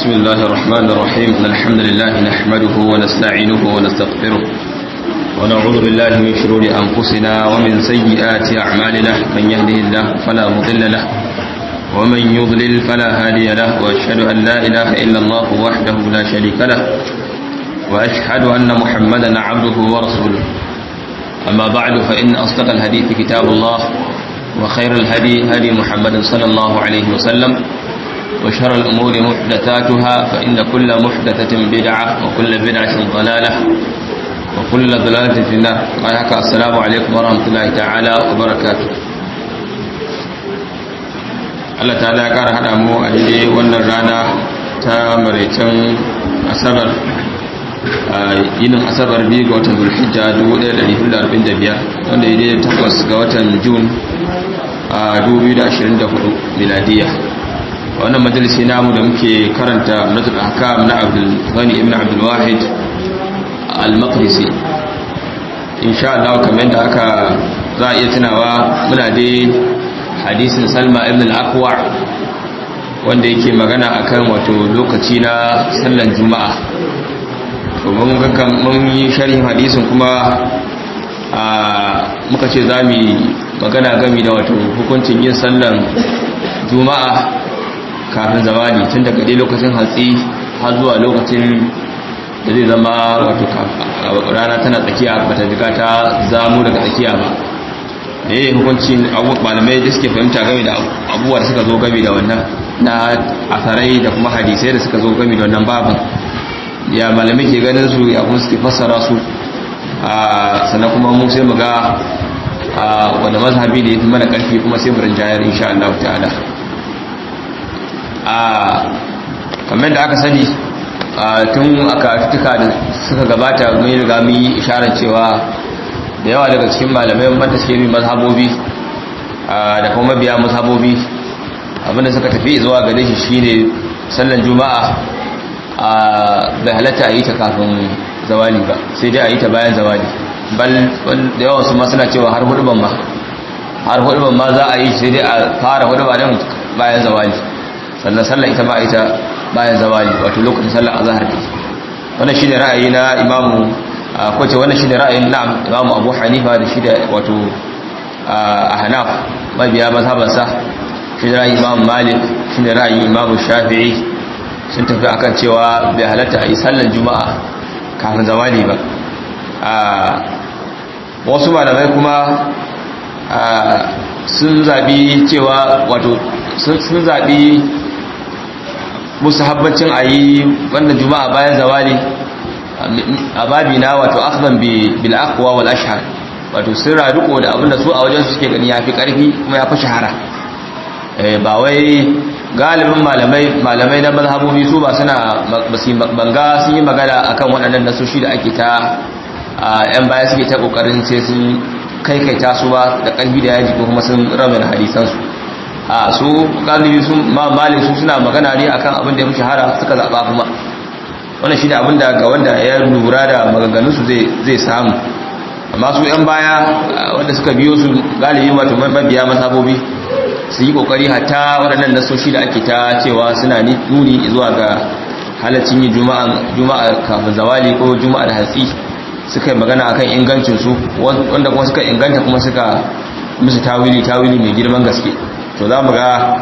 بسم الله الرحمن الرحيم إن الحمد لله نحمده ونستعينه ونستغفره ونعوذ بالله من شرور أنفسنا ومن سيئات أعمالنا من يهده الله فلا مضل له ومن يضلل فلا هادي له وأشهد أن لا إله إلا الله وحده لا شريك له وأشهد أن محمدا عبده ورسوله أما بعد فإن أصدق الحديث كتاب الله وخير الهدي هدي محمد صلى الله عليه وسلم وشر الأمور محدثاتها فإن كل محدثة بدعة وكل بدعة ضلالة وكل ضلالة في النار السلام عليكم ورحمة الله تعالى وبركاته Allah ta ya ƙara haɗa mu a daidai wannan rana ta maraicin asabar yinin asabar biyu ga watan zulhijja 1445 wanda ya daidai takwas ga watan jun a 2024 miladiya wannan majalisi namu da muke karanta nazarin hakam na abdul ghani ibn abdul wahid al-maqdisi insha Allah kamar da aka za a iya tunawa muna dai hadisin salma ibn al-aqwa wanda yake magana akan wato lokaci na sallan juma'a to mun ga mun yi sharhin hadisin kuma a muka ce za mu magana gami da wato hukuncin yin sallan juma'a kafin zawali tun daga dai lokacin hatsi har zuwa lokacin da zai zama wato rana tana tsakiya bata jiga ta zamu daga tsakiya ba da yi hukuncin malamai da suke fahimta game da abubuwa da suka zo game da wannan na asarai da kuma hadisai da suka zo game da wannan babin ya malamai ke ganin su ya kuma suke fassara su sannan kuma mu sai mu ga wanda mazhabi da ya fi mana karfi kuma sai mu rinjayar insha Allah ta'ala kamar da aka sani tun aka tuka da suka gabata mun riga mun yi isharar cewa da yawa daga cikin malamai wanda suke bi mazhabobi da kuma mabiya mazhabobi abinda suka tafi zuwa gare shi shine sallan juma'a bai halatta a yi ta kafin zawali ba sai dai a yi ta bayan zawali bal da yawan su ma suna cewa har huduban ma har huduban ma za a yi sai dai a fara huduba din bayan zawali sannan sallan ita ba ita bayan zawali wato lokacin sallan azhar ne wannan shine ra'ayi na imamu ko ce wannan shine ra'ayin na'am imamu abu hanifa da shi da wato ahnaf mabiya mazhabansa shi da ra'ayin imamu malik shi da ra'ayin imamu shafi'i sun tafi akan cewa bai halatta a yi sallan juma'a kafin zawali ba wasu malamai kuma sun zabi cewa wato sun zabi musu habbacin a yi wannan juma'a bayan zawali a babi na wato akhban bil aqwa wal ashhar wato sun riko da abinda su a wajen su suke gani yafi karfi kuma yafi shahara ba wai galibin malamai malamai na mazhabobi su ba suna banga sun yi magana akan waɗannan nasoshi da ake ta yan baya suke ta kokarin sai sun kaikaita su ba da ƙarfi da yaji ko kuma sun ramin hadisan su a su galibi sun malin su suna magana ne akan abin da ya fi shahara suka zaɓa kuma wannan shi ne abin da ga wanda ya lura da maganganun su zai samu amma su yan baya wanda suka biyo su galibi wato mabiya mazhabobi su yi kokari hatta waɗannan nasoshi da ake ta cewa suna nuni zuwa ga halaccin yin juma'a kafin zawali ko juma'a da hatsi suka yi magana akan ingancinsu wanda kuma suka inganta kuma suka musu tawili tawili mai girman gaske to za mu ga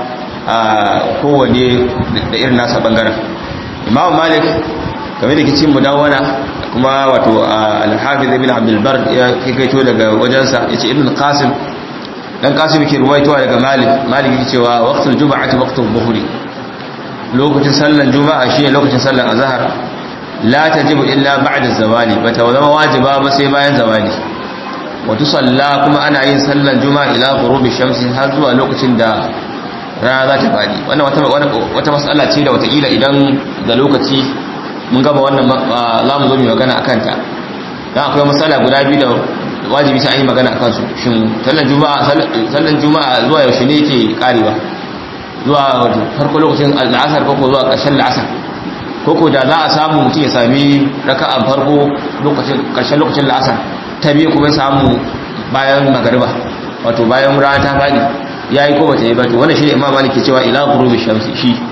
kowane da irin nasa bangaren imam malik game da kicin mudawana kuma wato alhafiz ibn abdulbar ya kaito daga wajensa ya ce ibn qasim dan kasim ke ruwaitowa daga malik malik yake cewa waqtul juma'ati waqtul dhuhri lokacin sallan juma'a shine lokacin sallan azhar la tajibu illa ba'da zawali bata zama wajiba ba sai bayan zawali wa tusalla kuma ana yin sallan juma'a ila ghurubi shamsi har zuwa lokacin da rana za ta fadi wannan wata wata mas'ala ce da wata ila idan da lokaci mun gaba wannan za mu zo mu magana akan ta dan akwai mas'ala guda biyu da wajibi sai an yi magana akan su shin sallan juma'a sallan juma'a zuwa yaushe ne yake karewa zuwa farko lokacin al'asar ko zuwa ƙarshen al'asar ko da za a samu mutum ya sami raka'an farko lokacin ƙarshen lokacin al'asar ta biyu kuma ya samu bayan magariba wato bayan rana ta faɗi ya yi ko bata yi ba to wannan shi ne imam malik ke cewa ila ghurubi shamsi shi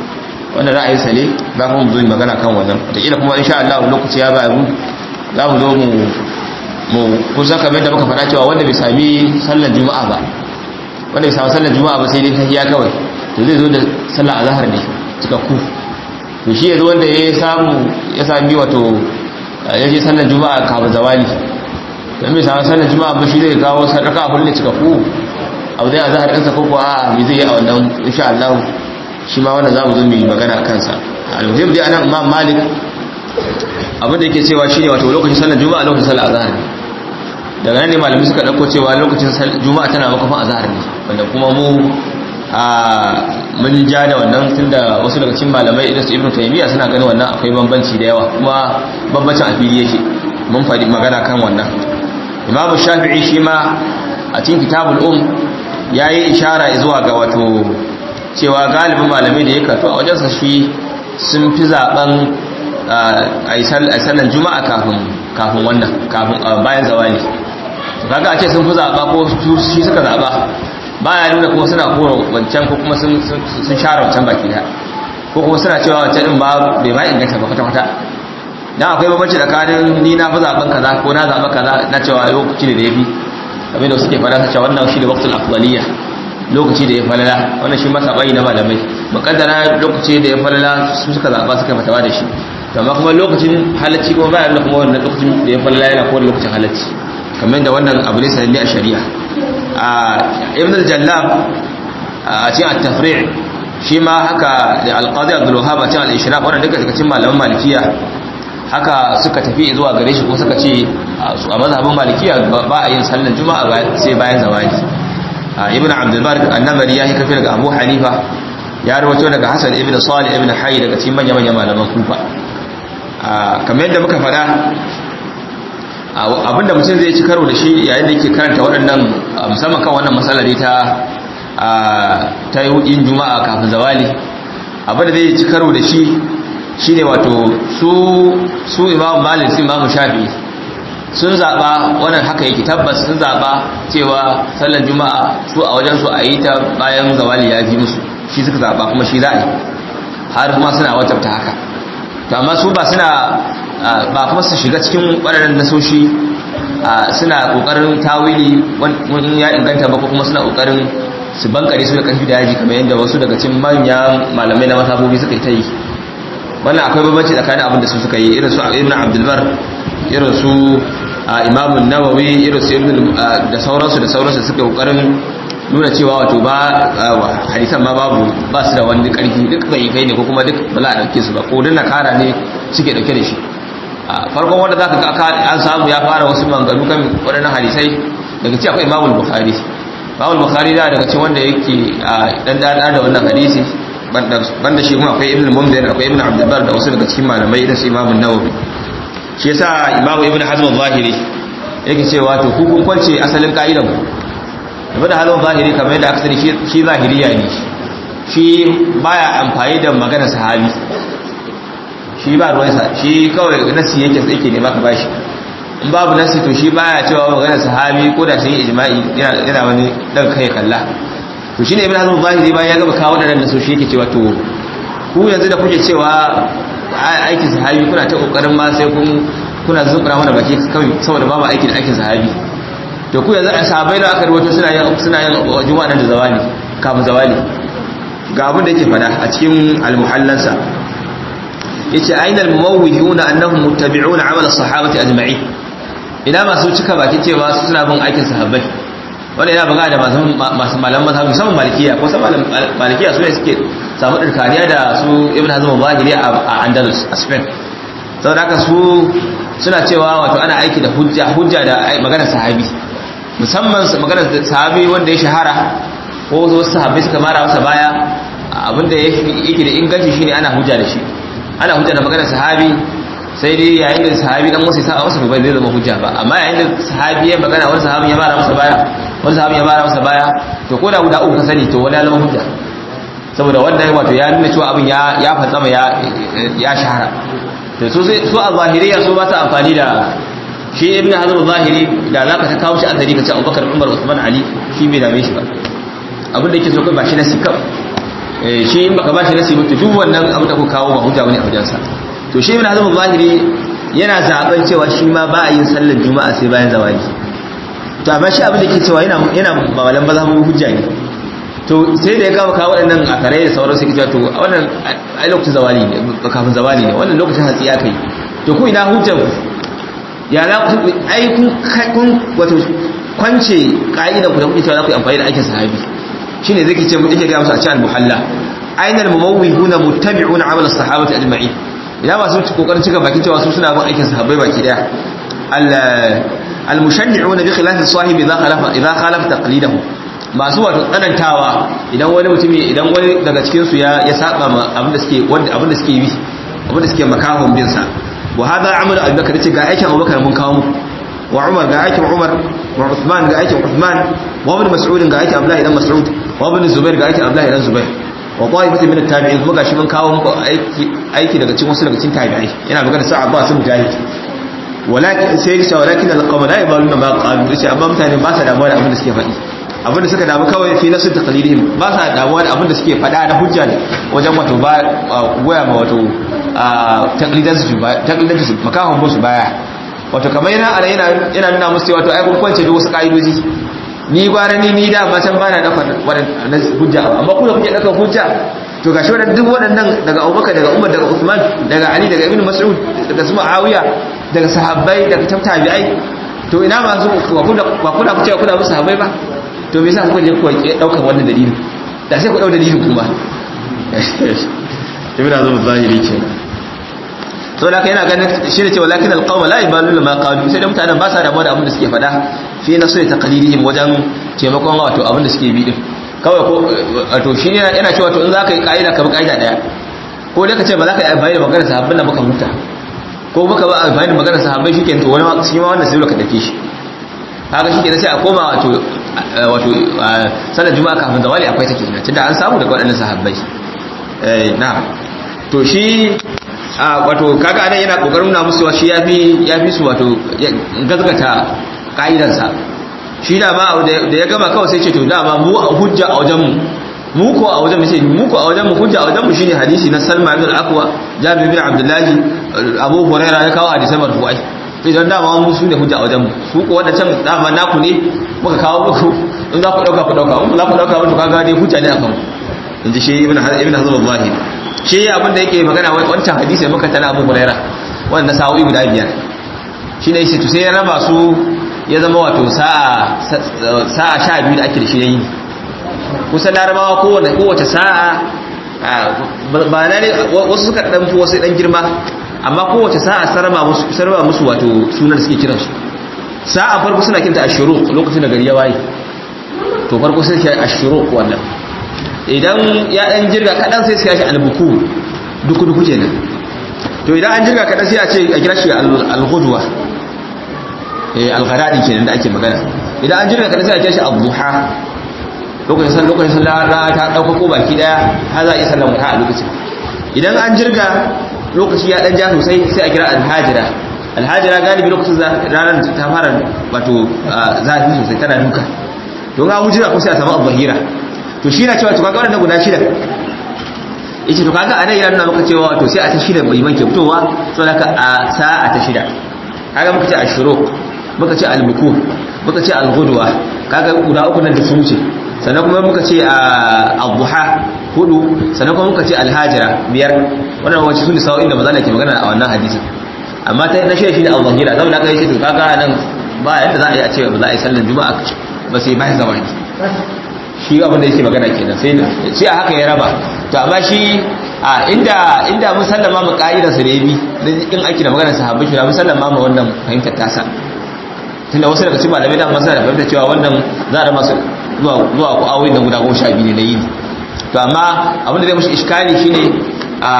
wannan ra'ayinsa ne za kuma mu zo magana kan wannan wataƙila kuma insha Allah lokaci ya ba mu za mu zo mu mu kusa kamar da muka faɗa cewa wanda bai sami sallar juma'a ba wanda bai sami sallar juma'a ba sai dai tahiyya kawai to zai zo da sallar azhar ne cikakku to shi yanzu wanda ya samu ya sami wato ya je sallar juma'a kafin zawali don bai sami sallar juma'a ba shi zai kawo sadaka abin da cikakku abu zai azhar ɗinsa ko kuwa a me zai yi a wannan insha Allah shi ma wannan za mu zo mu yi magana a kansa almuhim dai anan imam malik abin da yake cewa shine wato lokacin sallar juma'a lokacin sallar azhar ne daga nan ne malami suka dauko cewa lokacin juma'a tana makafin azhar ne wanda kuma mu a mun ja da wannan tunda wasu daga cikin malamai irin su ibnu taymiya suna ganin wannan akwai bambanci da yawa kuma bambancin a fili yake mun faɗi magana kan wannan imamu shafi'i shi ma a cikin kitabul um yayi ishara zuwa ga wato cewa galibin malamai da ya karto a wajensa shi sun fi zaben a yi sallar juma'a kafin wannan kafin bayan zawali kaga a ce sun fi zaɓa ko shi suka zaɓa baya nuna kuma suna kora wancan ko kuma sun share wancan baki da ko kuma suna cewa wancan din ba bai ma inganta ba kwata-kwata dan akwai bambanci tsakanin ni na fi zaɓen kaza ko na zaɓa kaza na cewa lokaci ne da ya fi abin da suke fara cewa wannan shi da waqtul afdaliyya lokaci da ya falala wannan shi masa bayi na malamai mukaddara lokaci da ya falala su suka zaba suka fatawa da shi amma kuma lokacin halacci kuma bayan da kuma wannan lokacin da ya falala yana kowane lokacin halacci kamar da wannan abu ne sananne a shari'a a ibn al-jallab a cikin at-tafri' shi ma haka da al-qadi abdul wahhab a cikin al-ishraq wannan duka daga cikin malaman malikiya haka suka tafi zuwa gare shi ko suka ce a mazhabin malikiya ba a yin sallar juma'a sai bayan zawali ibn abdulbar annabari ya yi kafi daga abu hanifa ya rawato daga hasan ibn salih ibn hayy daga cikin manya-manyan malaman kufa kamar yadda muka fada abinda mutum zai ci karo da shi yayin da yake karanta waɗannan musamman kan wannan matsalar ta ta yin juma'a kafin zawali abinda zai ci karo da shi shine wato su su imam malik su imam shafi sun zaɓa wannan haka yake tabbas sun zaɓa cewa sallar juma'a su a wajensu a yi ta bayan zawali ya fi musu shi suka zaɓa kuma shi za a yi har kuma suna wajabta haka to amma su ba suna ba kuma su shiga cikin waɗannan nasoshi suna ƙoƙarin tawili wani ya inganta ba ko kuma suna ƙoƙarin su bankare su da ƙarfi da yaji kamar yadda wasu daga cikin manyan malamai na masabobi suka yi ta yi wannan akwai babbanci tsakanin abin da su suka yi irin su ibn abdulbar irin su imamun nawawi irin su ibn da sauransu da sauransu suka kokarin nuna cewa wato ba hadisan ma babu ba su da wani karfi duk bai kai ne ko kuma duk ba za a dauke su ba ko dinna kara ne suke dauke da shi farkon wanda zaka ga an samu ya fara wasu manganu kan waɗannan hadisai daga ci akwai imamul bukhari imamul bukhari da daga cikin wanda yake dan dada da wannan hadisi banda shi kuma akwai ibn munzir akwai ibn abdul bar da wasu daga cikin malamai irin su imamun nawawi shi yasa imamu ibn hazm al-zahiri yake cewa to ku kun kwance asalin ka'idan ku ibn hazm al-zahiri kamar yadda aka sani shi zahiriya ne shi baya amfani da magana sahabi shi ba ruwansa shi kawai nasi yake yake ne maka bashi in babu nasi to shi baya cewa magana sahabi ko da sun yi ijma'i yana yana wani daga kai kalla to shine ibn hazm al-zahiri bayan ya gaba kawo da nan shi yake cewa to ku yanzu da kuke cewa aikin sahabi kuna ta kokarin ma sai kun kuna zubura mana baki kawai saboda babu aiki da aikin sahabi to ku yanzu a sahabai da aka rubuta suna yin suna yin juma'a nan da zawali kafin zawali ga abin da yake fada a cikin al-muhallansa yace ainal muwawwihuna annahum muttabi'una amal as-sahabati ajma'in ina masu cika baki cewa suna bin aikin sahabbai wanda yana buga da masu malaman mazhabi musamman malikiya ko sama malikiya su ne suke samu ɗirkaniya da su ibn hazm al-zahiri a andalus a spain saboda haka su suna cewa wato ana aiki da hujja hujja da maganar sahabi musamman maganar sahabi wanda ya shahara ko wasu sahabbai suka mara masa baya abinda yake da inganci shine ana hujja da shi ana hujja da maganar sahabi sai dai yayin da sahabi dan wasu sa'a wasu bai zai zama hujja ba amma yayin da sahabi ya magana wani sahabi ya mara masa baya wani sahabi ya mara masa baya to ko da guda uku ka sani to wani ya zama hujja saboda wannan wato ya nuna cewa abin ya ya fatsama ya ya shahara to su su a zahiriya su ba su amfani da shi ibn hazm zahiri da zaka ta kawo shi asali ka ce Abubakar Umar Usman Ali shi bai dame shi ba abin da yake so kai ba shi na sikam eh shi in baka bashi nasi mutu duk wannan abu da ku kawo ba hujja bane a wajensa to shi ibn hazm zahiri yana zaben cewa shi ma ba a yin sallar juma'a sai bayan zawali to amma shi abin da ke cewa yana yana mawalan ba za mu hujja ne to sai da ya gama kawo waɗannan a kare da sauran sai to wannan ai lokacin zawali ne kafin zawali ne wannan lokacin hatsi ya kai to ku ina hujjar ku ya za ku ai kun kun wato kwance ka'idar ku da kuke cewa za ku yi amfani da aikin sahabi shine zai ce mu yake ga musu a cikin al-muhalla ainal mumawwihuna muttabi'una amal as-sahabati ajma'in ina masu kokarin cika bakin cewa su suna bin aikin sahabbai baki daya al-mushanni'una bi khilafi sahibi idha khalafa idha khalafa taqlidahu masu wato tsanantawa idan wani mutumi idan wani daga cikin su ya ya saba ma abin da suke wanda abin da suke bi abin da suke makahon bin sa wa hada amal abubakar ce ga aikin abubakar mun kawo muku wa umar ga aikin umar wa uthman ga aikin uthman wa ibn mas'ud ga aikin abdullahi dan mas'ud wa ibn zubair ga aikin abdullahi dan zubair wa ta'ifatu min at-tabi'in kuma gashi mun kawo muku aiki aiki daga cikin wasu daga cikin tabi'ai yana magana sa Abba sun mujahid walakin sai ya ce walakin al-qawm la yabaluna ma qalu sai amma mutane ba sa damuwa da abin da suke faɗi abin da suka damu kawai fi nasu taqlidihim ba sa damuwa da abin da suke faɗa da hujja ne wajen wato ba goya ma wato taqlidan su ba taqlidan su makahon musu baya wato kamar yana yana yana nuna musu wato ai kun kwance da wasu kaidoji ni gwara ni ni da matan bana dafa wadannan hujja amma ku da kuke dafa hujja to gashi wadannan duk waɗannan daga Abubakar daga Umar daga Uthman daga Ali daga Ibn Mas'ud daga su Muawiya daga sahabbai daga tabi'ai to ina masu ba ku da ba ku da kuce ku da musu sahabbai ba to me yasa kuka je ku daukan wannan dalilin da sai ku dau dalilin kuma ibn azum zahiri kenan to da kai yana ganin shi ne cewa lakin alqawma la yabalu ma qalu sai da mutanen ba sa damuwa da abin da suke faɗa fi na sai taqlidihim wajen taimakon wato abin da suke bi din kawai ko wato shi ne yana cewa to in zaka yi kaida ka bi kaida daya ko dai ka ce ba za ka yi amfani da maganar sahabban da baka huta ko baka ba amfani da maganar sahabbai shi to wani ma shi ma wannan sai ka dake shi haka shi ke sai a koma wato wato sanar juma'a kafin zawali akwai take kenan tunda an samu daga waɗannan sahabbai eh na to shi wato kaga anan yana kokarin nuna musu shi yafi yafi su wato gazgata kaidansa shi da ba da ya gama kawai sai ce to dama mu hujja a wajen mu mu ko a wajen mu sai mu ko a wajen mu hujja a wajen mu shine hadisi na Salma ibn al-Aqwa Jabir ibn Abdullah Abu Hurairah ya kawo hadisai marfu'ai sai dan dama mu su ne hujja a wajen mu su ko wanda can dama naku ne muka kawo muku in za ku dauka ku dauka in za ku dauka muku kaga dai hujja ne akan in ji shi ibn ibn Hazm al-Zahiri shi abin da yake magana wancan hadisi muka tana Abu Hurairah wanda sa'o'i guda biyar shi ne to sai ya raba su ya zama wato sa'a sa'a sha biyu da ake da shi yayi kusan larabawa kowace kowace sa'a ba na ne wasu suka dan fi wasu dan girma amma kowace sa'a sarba musu sarba musu wato sunan da suke kiran su sa'a farko suna kinta ashuru lokacin da gari ya waye to farko sai shi ashuru wannan idan ya dan jirga kadan sai sai shi albuku duku duku kenan to idan an jirga kadan sai a ce a kira shi al-ghudwa eh al-gharadi kenan da ake magana idan an jirga kadan sai a kira shi ad-duha lokacin san lokacin san rana ta dauka ko baki daya har za a yi sallan wuta a lokacin idan an jirga lokaci ya dan ja sosai sai a kira al-hajira al-hajira galibi lokacin ranar ta fara wato zafi sosai tana duka don ga hujira ko sai a samu al-zahira to shi na cewa to kaga wannan guda shida yace to kaga anan yana nuna maka cewa to sai a ta shida bai manke fitowa saboda ka a sa'a ta shida kaga muka ce ashruq muka ce al-bukur muka ce al-ghudwa kaga guda uku nan da su wuce sannan kuma muka ce al-duha hudu sannan kuma muka ce al-hajira biyar wannan wace sun sa'o'in da maza ke magana a wannan hadisin amma ta na shida shine al-zahira saboda haka yace to kaga nan ba yadda za a yi a ce ba za a yi sallar juma'a ba sai bayan zamani shi abin da yake magana kenan sai sai a haka ya raba to amma shi a inda inda mun sallama mu ka'idar sa da yabi in aiki da maganar sahabbai shi mun sallama mu wannan fahimtar tasa tunda wasu daga cikin malamai da masana da fahimtar cewa wannan za a rama su zuwa zuwa ku awoyin da guda goma sha biyu ne na yini to amma abin da zai mushi iskali shine a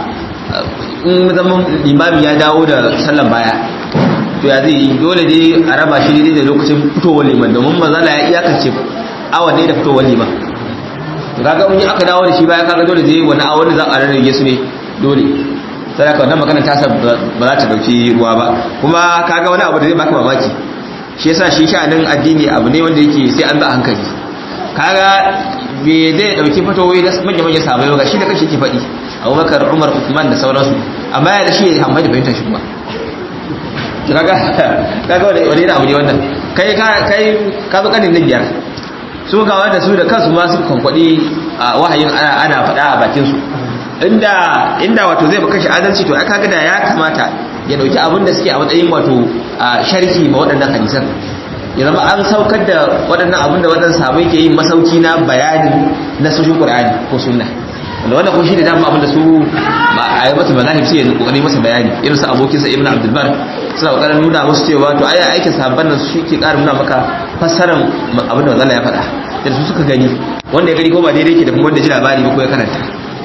in zaman limami ya dawo da sallan baya to ya zai dole dai a raba shi daidai da lokacin fitowar liman domin mazala ya iyakance awa ne da fitowar liman to kaga in aka dawo da shi baya kaga dole zai wani awon da za a rarrage su ne dole sai ka wannan magana ta sa ba za ta dauki ruwa ba kuma kaga wani abu da zai baka mamaki shi yasa shi sha'anin addini abu ne wanda yake sai an ba hankali kaga bai zai dauki fatowi na manya manyan sahabbai ba shi da kashi ke faɗi abubakar umar usman da sauransu amma ya da shi ya hamma da fahimtar shi kuma kaga kaga wani wani abu ne wannan kai kai ka zo kanin na biyar su ga wanda su da kansu ma su kwankwadi wahayin ana faɗa a bakin su inda inda wato zai baka shi adalci to aka ga da ya kamata ya dauki abin da suke a matsayin wato sharhi ma waɗannan hadisan ya zama an saukar da waɗannan abin da waɗannan sahabbai ke yin masauki na bayanin na sojin Qur'ani ko sunna wanda wannan ko shi ne dama abin da su a yi masa mazahib sai ya kokari masa bayani irin su abokin sa Ibn Abdul Bar suna kokarin nuna musu cewa to ai aikin sahabban nan shi ke ƙara nuna maka fassarar abin da Allah ya faɗa da su suka gani wanda ya gani ko ba daidai ke da kuma wanda ji labari ba ko ya karanta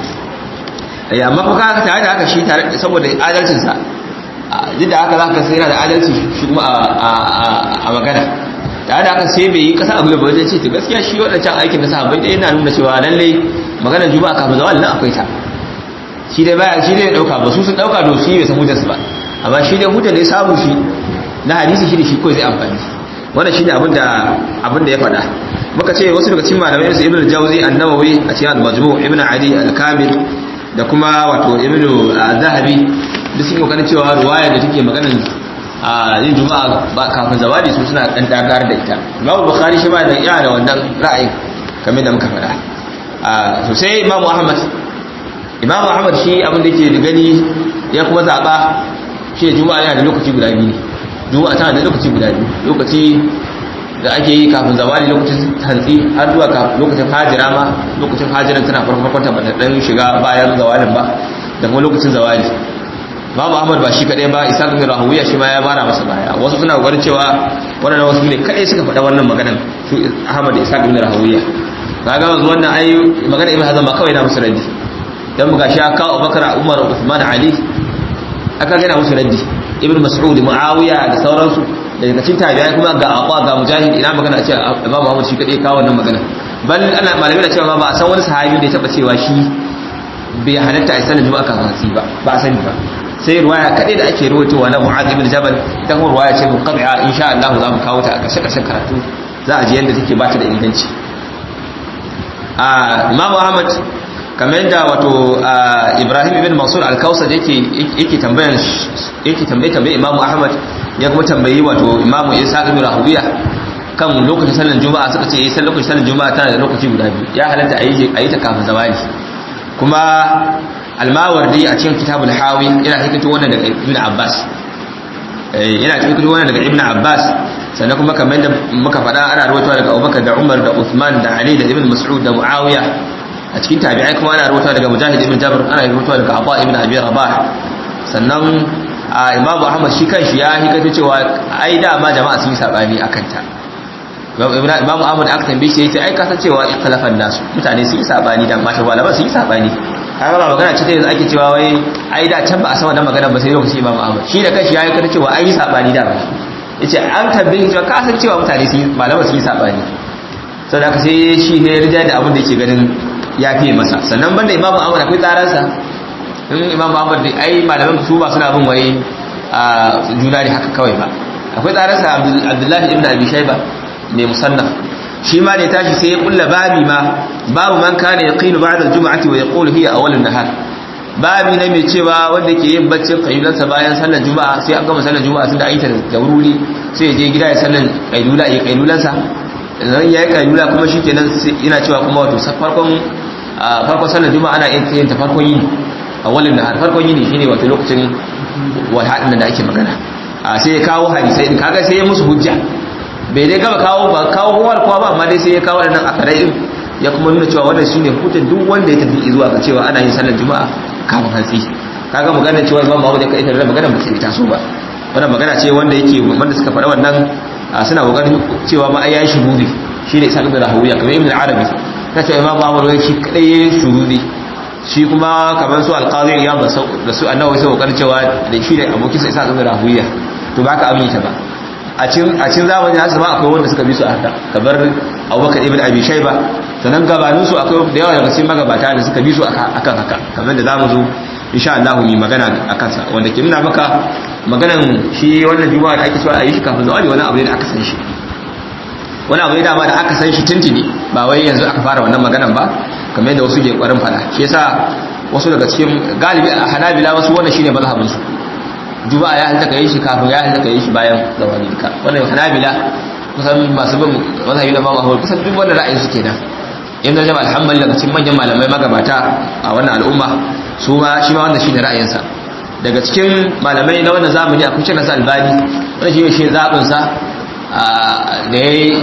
eh amma ko ka tare da haka shi tare saboda adalcin sa duk da haka zaka sai yana da adalci shi kuma a magana tare da haka sai bai yi kasa abu ba wajen ce to gaskiya shi wadancan aikin na sahabbai dai yana nuna cewa lalle maganar juma'a kafin zawal nan akwai ta shi dai baya shi dai ya dauka ba su sun dauka to shi bai san hujjarsu ba amma shi dai hujjar da ya samu shi na hadisi shi da shi kawai zai amfani wannan shine abin da abin da ya faɗa muka ce wasu daga cikin malamai su ibnu jawzi an-nawawi a cikin al-majmu' ibnu ali al-kamil da kuma wato ibnu zahabi duk sun kokarin cewa ruwaya da take maganin a yin juma'a ba kafin zawadi su suna dan dagar da ita Imam Bukhari shi ma da ya da wannan ra'ayin kamar da muka faɗa a so sai Imam Ahmad Imam Ahmad shi abin da yake gani ya kuma zaba shi juma'a yana da lokaci guda biyu ne juma'a tana da lokaci guda biyu lokaci da ake yi kafin zawali lokacin hantsi har zuwa lokacin hajira ma lokacin hajiran tana farko farkon ta ba ta dan shiga bayan zawalin ba da kuma lokacin zawali babu ahmad ba shi kadai ba isa bin rahawiya shi ma ya bara masa baya wasu suna kokarin cewa wannan wasu ne kadai suka faɗa wannan maganan su ahmad da isa bin rahawiya kaga wanzu wannan ai magana ibn hazan ba kawai na musu raddi dan muga shi aka abubakar umar uthman ali aka gina musu raddi ibn mas'ud muawiya da sauransu daga cikin tabi'ai kuma ga aqwa ga mujahid ina magana a ce imam ahmad shi kadai kawo wannan magana bal ana malamai da cewa ba a san wani sahabi da ya taba cewa shi bai halatta a sanin juma'a kan hantsi ba ba a sani ba sai ruwaya kadai da ake ruwaitowa na Mu'adh ibn Jabal ita kuma ruwaya ce munqabi'a insha Allah za mu kawo ta a kashe kashe karatu za a ji yadda take ba ta da inganci a Imam Ahmad kamar yadda wato Ibrahim ibn Mansur al-Kausar yake yake tambayan yake tambaye tambaye Imam Ahmad ya kuma tambayi wato Imam Isa ibn Rahuwiya kan lokacin sallar juma'a suka ce eh sai lokacin sallar juma'a tana da lokaci guda biyu ya halatta a yi ta kafin zawali kuma almawardi a cikin kitabul hawi yana hikito wannan daga ibn abbas yana hikito wannan daga ibn abbas sannan kuma kamar da muka faɗa ana rawaitowa daga abubakar da umar da uthman da ali da ibn mas'ud da muawiya a cikin tabi'ai kuma ana rawaitowa daga mujahid ibn jabr ana rawaitowa daga abba ibn abi rabah sannan imam ahmad shi kanshi ya hikito cewa ai da ma jama'a sun yi sabani akan ta imam ahmad aka tambaye shi yace ai kasan cewa ikhlafan nasu mutane sun yi sabani da mata malaman sun yi sabani kaga ba magana ce ta yanzu ake cewa wai ai da can ba a san wannan magana ba sai lokacin Imam Ahmad shi da kanshi yayi kada cewa ai sabani da ba yace an tambaye cewa ka san cewa mutane su malama su yi sabani saboda haka sai shi ne rija da abin da yake ganin ya fiye masa sannan banda Imam Ahmad akwai tsaransa in Imam Ahmad dai ai malaman su ba suna bin wai a juna ne haka kawai ba akwai tsaransa Abdullahi ibn Abi Shayba mai musannaf shi ma ne tashi sai ya kulla babi ma babu man kana yaqilu ba'da al-jum'ati wa yaqulu hiya awwal an-nahar babi ne mai cewa wanda ke yin baccin kailulansa bayan sallar juma'a sai an gama sallar juma'a tunda an yi ta da wuri sai ya je gida ya sallar kailula ya kailulansa idan ya yi kailula kuma shikenan yana cewa kuma wato farkon farkon sallar juma'a ana yin ta farkon yini awwalin nahar farkon yini shine wato lokacin wahadin da ake magana sai ya kawo hadisai din kaga sai ya musu hujja bai dai gaba kawo ba kawo kowar kowa ba amma dai sai ya kawo waɗannan akarai din ya kuma nuna cewa wannan shine hujjar duk wanda ya tafi zuwa ga cewa ana yin sallar juma'a kafin hantsi kaga magana cewa imam Muhammad ya kai da magana ba sai ta so ba wannan magana ce wanda yake wanda suka faɗa wannan suna kokarin cewa ma ai yayi shuhudi shine Isa ibn Rahawiya kamar Ibn Arabi ta ce imam Muhammad wai shi kadai yayi shuhudi shi kuma kamar su alqazi ya ba da su annabi sai kokarin cewa da shi da abokin sa Isa ibn Rahawiya to baka abin ta ba a cin zamani nasu ma akwai wanda suka bi su a haka kamar abubakar ibn abi shaiba sannan gabanin su akwai da yawa daga cikin magabata da suka bi su akan haka kamar da zamu zo insha Allah mu magana akan sa wanda ke nuna maka maganan shi wannan juma'a da ake so a yi shi kafin zawali wani abu ne da aka san shi wani abu ne dama da aka san shi tuntuni ba wai yanzu aka fara wannan maganan ba kamar yadda wasu ke kwarin fada shi yasa wasu daga cikin galibi a hanabila wasu wannan shine mazhabin su juma'a ya halitta kai shi kafin ya halitta kai shi bayan zawali duka wannan hanabila kusan masu bin mazhabi na Imam Ahmad kusan duk wannan ra'ayin su kenan in da jama'a alhamdulillah daga cikin manyan malamai magabata a wannan al'umma su ma shi ma wannan shine ra'ayinsa daga cikin malamai na wannan zamani akwai Sheikh Nasir Albani wannan shi shi zabin sa da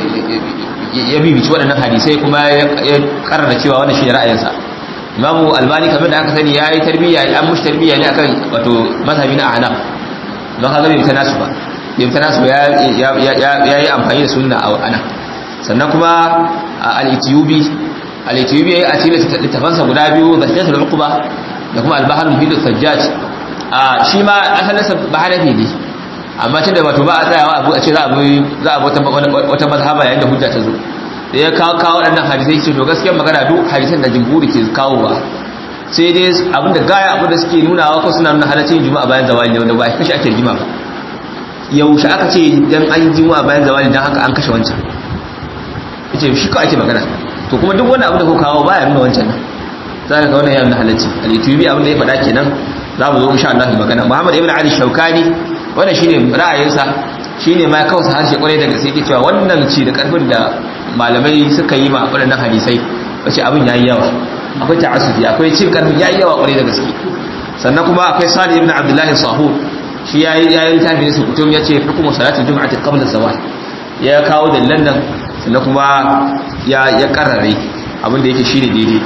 ya bibici waɗannan hadisai kuma ya karara cewa wannan shine ra'ayinsa Imamu Albani kamar da aka sani yayi tarbiyya an mushi tarbiyya ne akan wato mazhabi na Ahnaf don haka bai tana su ba bai tana su ya yi amfani da sunna a ana sannan kuma al-Ethiopi al-Ethiopi yayi a cikin littafansa guda biyu da Sayyidatul Uqba da kuma al-Bahr al-Muhit al-Sajjaj a shi ma asalinsa ba hanafi ne amma tun da wato ba a tsayawa abu a ce za a bi za a wata mazhaba yayin da hujja ta zo da ya kawo kawo waɗannan hadisai ce to gaskiyar magana duk hadisan da jumhuri ke kawo ba sai dai abin da gaya abin da suke nuna wa ko suna nuna halaccin juma'a bayan zawali ne wanda ba a kashe ake jima ba yaushe aka ce dan an yi juma'a bayan zawali dan haka an kashe wancan yace shi ka ake magana to kuma duk wani abu da ko kawo baya nuna wancan nan za ka ga wannan ya nuna halacci al-yutubi abin da ya faɗa kenan za mu zo insha Allah magana Muhammad ibn Ali Shaukani wannan shine ra'ayinsa shine ma kawai harshe kwarai da gaske yake cewa wannan ci da karfin da malamai suka yi ma waɗannan hadisai wace abin yayi yawa akwai ta'assufi akwai cin karfin yayi yawa kwarai da gaske sannan kuma akwai Salih ibn Abdullah Sahur shi yayi yayi tafi ne su kutum yace hukumu salatul jum'ati qabla zawal ya kawo dalilan nan sannan kuma ya ya karare abin da yake shine daidai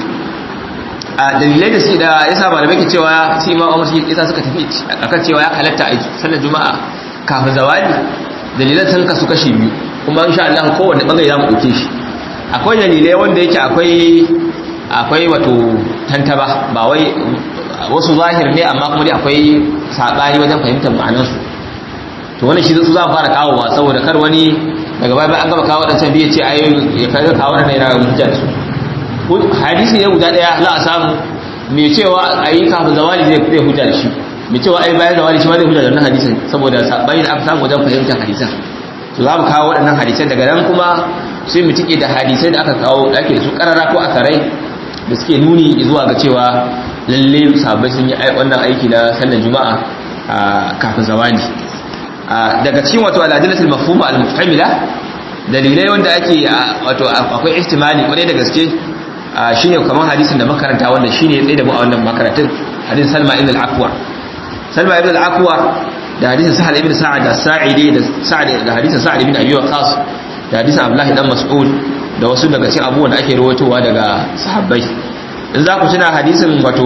a dalilai da suke da yasa malamai ke cewa su imam Umar shi yasa suka tafi akan cewa ya halatta a sallar juma'a kafin zawali dalilan sun kasu kashi biyu kuma insha Allah kowanne bangare za mu dauke shi akwai dalilai wanda yake akwai akwai wato tantaba ba wai wasu zahir ne amma kuma dai akwai sabani wajen fahimtar ma'anar su to wannan shi su za mu fara kawowa saboda kar wani daga baya an gaba kawo wadancan biye ce ai ya kai kawo wannan yana hujja da su hadisi ne guda daya za a samu mai cewa ayi kafin zawali zai zai hujja da shi mai cewa ai bayan zawali shi ma zai hujja da wannan hadisin saboda sabani da aka samu wajen fahimtar hadisan to za mu kawo waɗannan hadisai daga nan kuma sai mu tike da hadisai da aka kawo da ake su karara ko akarai da suke nuni zuwa ga cewa lalle sahabbai sun yi wannan aiki na sallar juma'a kafin zawali daga cikin wato al'adilatul mafhuma al-mufhamila dalilai wanda ake wato akwai ihtimali kwarai da gaske shine kamar hadisin da makaranta wanda shine tsaye da mu a wannan makaratun hadisin Salma ibn al-Aqwa Salma ibn al-Aqwa da hadisin Sahal ibn Sa'ad da Sa'idi da Sa'ad da hadisin Sa'ad ibn Abi Waqqas da hadisin Abdullah dan Mas'ud da wasu daga cikin abubuwan da ake rawaitowa daga sahabbai in za ku tuna hadisin wato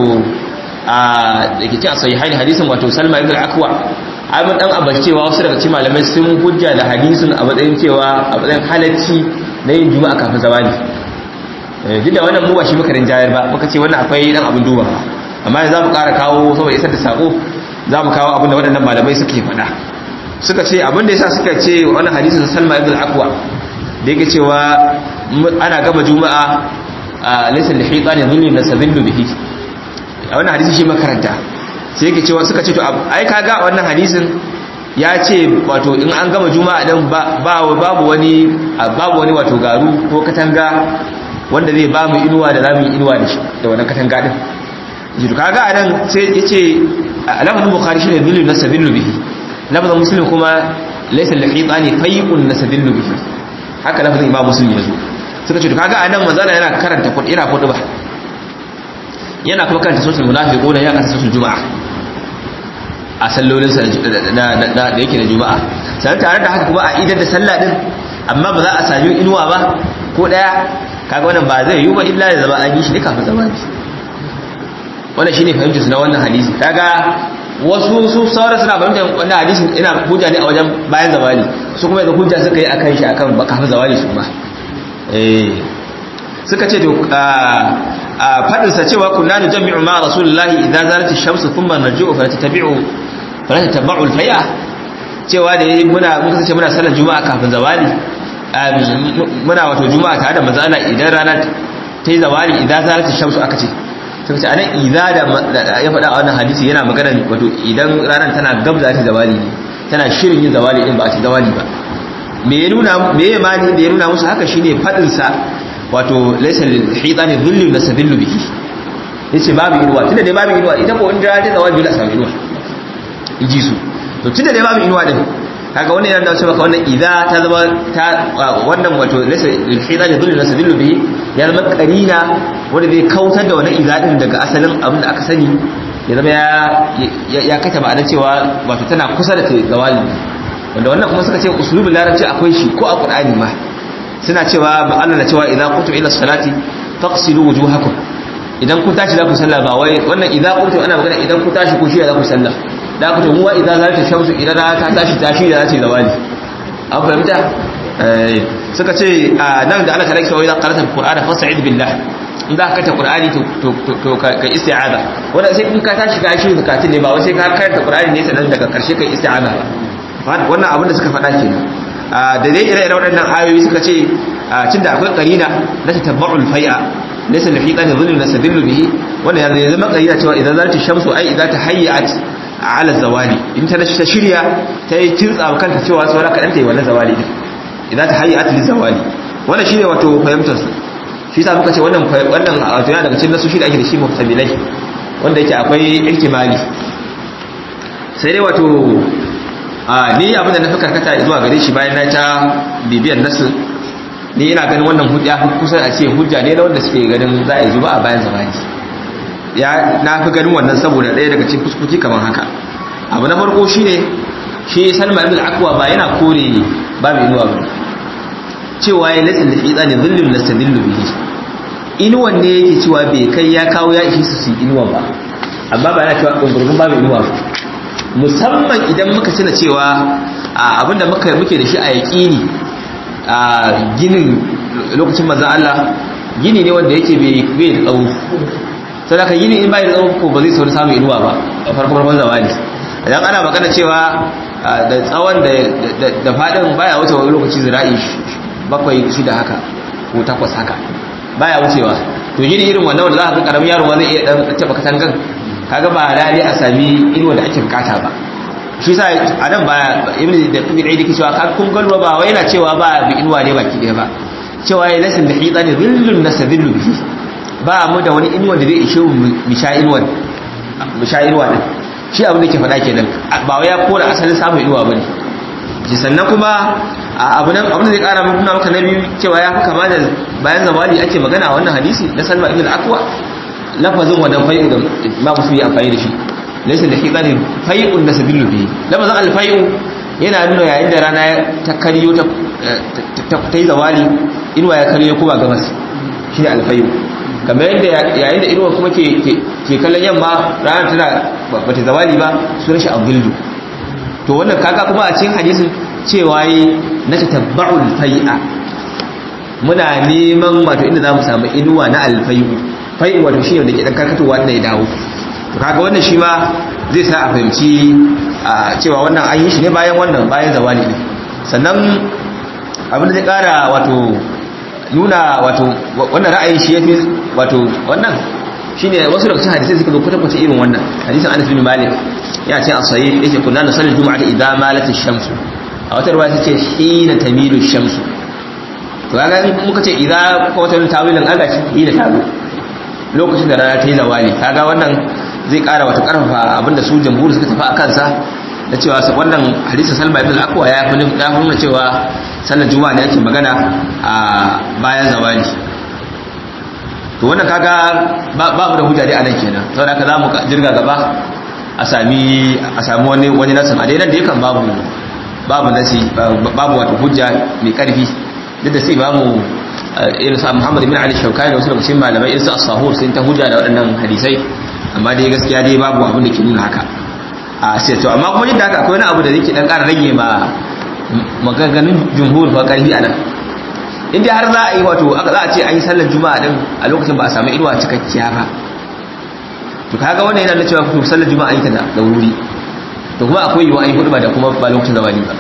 a dake cikin sahihain hadisin wato Salma ibn al-Aqwa ai mun dan abacewa wasu daga cikin malamai sun hujja da hadisin a matsayin cewa a matsayin halacci na yin juma'a kafin zawali duk da wannan mu ba shi muka rinjayar ba muka ce wannan akwai dan abin duba amma yanzu zamu ƙara kawo saboda isar da sako zamu kawo abin da waɗannan malamai suke faɗa suka ce abin da yasa suka ce wannan hadisin Salma ibn al-Aqwa da yake cewa ana gama juma'a laysa lihitani dhillu nasabillu bihi a wannan hadisi shi makaranta sai yake cewa suka ce to ai kaga wannan hadisin ya ce wato in an gama juma'a din ba babu wani babu wani wato garu ko katanga wanda zai ba mu inuwa da zamu yi inuwa da shi da wannan katanga din jiru kaga anan sai yace lafazin bukhari shine dillu nasabillu bihi lafazin muslim kuma laysa lihitani fayqun nasabillu bihi haka lafazin imam muslim yazo suka ce to kaga anan manzala yana karanta kudi ira kudu ba yana kuma karanta suratul munafiquna ya karanta suratul juma'a a sallolin sa da yake da juma'a sai tare da haka kuma a idar da sallah din amma ba za a sami inuwa ba ko daya kaga wannan ba zai yi ba illa da zama an yi shi ne kafin zamani wannan shine fahimtar su na wannan hadisi kaga wasu su sauran suna fahimtar wannan hadisi ina hujja ne a wajen bayan zawali su kuma yanzu hujja suka yi akan shi akan kafin zawali su ma eh suka ce to a fadin sa cewa kunna nujammi'u ma rasulullahi idza zalat ash-shamsu thumma narji'u fa tatabi'u fa tatabi'u al-faya cewa da muna mun kace muna sallar juma'a kafin zawali muna wato juma'a tare da manzo Allah idan rana ta yi zawali idan zalata shamsu aka ce sai ce anan idza da ya faɗa a wannan hadisi yana magana wato idan ranar tana gab za ta zawali ne tana shirin yin zawali din ba a ce zawali ba me ya nuna me ya mani da ya nuna musu haka shine fadin sa wato laysa lil hitani dhillu nasadillu bihi yace babu inuwa tunda dai babu inuwa ita ko in da ta zawabi la samu inuwa iji su to tunda dai babu inuwa din kaga wannan yana da cewa wannan idza ta zama ta wannan wato laysa lil hitani dhillu nasadillu bihi ya zama karina wanda zai kautar da wannan idza din daga asalin abin da aka sani ya zama ya ya kata ma'ana cewa wato tana kusa da zawali wanda wannan kuma suka ce usulubul larabci akwai shi ko a qur'ani ma suna cewa Allah na cewa idza qumtum ila salati faqsilu wujuhakum idan ku tashi za ku sallah ba wai wannan idza qumtum ana magana idan ku tashi ku shi za ku sallah da ku tumuwa idza zalta shamsu idan ta tashi tashi da zace zawali an fahimta suka ce nan da Allah ta rake wa idan qara'ta alqur'ana fasta'id billah in za ka kata qur'ani to to ka isti'aza wanda sai in ka tashi ka shi zakatun ne ba wai sai ka karanta qur'ani ne sanan daga karshe kai isti'aza wannan abin da suka faɗa kenan da dai ire-ire waɗannan ayoyi suka ce tun da akwai ƙarina na ta tabba'ul fai'a laysa li hiqani dhillu nasadillu bihi wannan ya zama ƙarina cewa idan zalta shamsu ai idan ta hayyat ala zawali in ta ta shirya ta yi kintsa kanta cewa saura kaɗan ta yi wannan zawali din idan ta hayyat li zawali wannan shine wato fahimtar su shi sa muka ce wannan wannan wato yana daga cikin nasu shi da ake da shi muhtamilai wanda yake akwai ihtimali sai dai wato ni abin da na fi karkata zuwa gare shi bayan na ta bibiyar nasu ni ina ganin wannan hujja kusan a ce hujja ne na wanda suke ganin za a yi zuba a bayan zamani ya na fi ganin wannan saboda ɗaya daga cikin fuskuki kamar haka abu na farko shine shi salma ibn akwa ba yana kore babu inuwa ba cewa ya latsa da fitsa ne zullun lasta dillu bihi inuwan ne yake cewa bai kai ya kawo ya ishi su su inuwan ba amma ba yana cewa ɗungurgun babu inuwa ba musamman idan muka tuna cewa abinda muka muke da shi a yaƙini a ginin lokacin manzan Allah gini ne wanda yake bai da tsawo sai ka gini in bai da tsawo ko ba zai sauri samun inuwa ba a farko farkon zamani idan ana magana cewa da tsawon da faɗin baya wuce wani lokaci zira'i bakwai shida haka ko takwas haka baya wucewa to gini irin wannan wanda za ka ga karamin yaro zai iya dan taba katangan kaga ba lalle a sami inuwa da ake bukata ba shi sa a nan ba ibn da ibn aidi ke cewa kan kun galwa ba wai yana cewa ba bi inuwa ne baki ɗaya ba cewa ya lasin da hita ne zillun nasadillu bihi ba mu da wani inuwa da zai ishe mu sha inuwa mu sha inuwa din shi abin da ke faɗa kenan ba wai ya kora asalin samun inuwa bane shi sannan kuma abu nan abin da zai kara nuna maka na biyu cewa ya fi kama da bayan zamani ake magana a wannan hadisi na salma ibn al-aqwa lafazin wannan fai'u da ma musu yi amfani da shi laysa da hidani fai'un nasabilu bi lafazin al-fai'u yana nuna yayin da rana ta kariyo ta ta yi zawali inuwa ya kariyo kuma gabas shi ne al-fai'u kamar yadda yayin da inuwa kuma ke ke kallon yamma rana tana bata zawali ba sunan shi abdullu to wannan kaga kuma a cikin hadisin cewa yi na tatabba'ul fai'a muna neman wato inda za mu samu inuwa na alfai'u fai'u wato shi da ke dan karkatowa da ya dawo to kaga wannan shi ma zai sa a fahimci cewa wannan an yi shi ne bayan wannan bayan zawali ne sannan abin da zai kara wato nuna wato wannan ra'ayin shi yafi wato wannan shine wasu daga cikin hadisai suka zo kwata-kwata irin wannan hadisin Anas bin Malik ya ce as-sahih yake kunna nusalli jumu'ata idza malat ash-shamsu a wata ruwa ta ce hina tamilu ash-shamsu to kaga in muka ce idza ko wata tawilin aga shi hina tazo lokacin da rana ta yi zawali kaga wannan zai kara wata karfafa abinda su jamhuri suka tafi a kansa da cewa wannan hadisin Salma ibn al-Aqwa ya fi ya nuna cewa sallar juma'a ne ake magana a bayan zawali to wannan kaga ba mu da hujja dai anan kenan saboda haka zamu jirga gaba a sami a sami wani wani nasin a dai nan da yakan babu babu nasi babu wato hujja mai karfi duk da sai babu irin sa Muhammad ibn Ali Shawkani da wasu daga cikin malamai irin su as-sahur sun ta hujja da waɗannan hadisai amma dai gaskiya dai babu abin da ke nuna haka a sai to amma kuma yadda haka akwai wani abu da yake dan ƙara rage ma maganganun jumhur fa karfi anan in dai har za a yi wato za a ce an yi sallar juma'a din a lokacin ba a samu inuwa cikakkiya ba to kaga wannan yana da cewa to sallar juma'a yi ta da wuri to kuma akwai yiwuwa an yi hudu ba da kuma ba lokacin zawali ba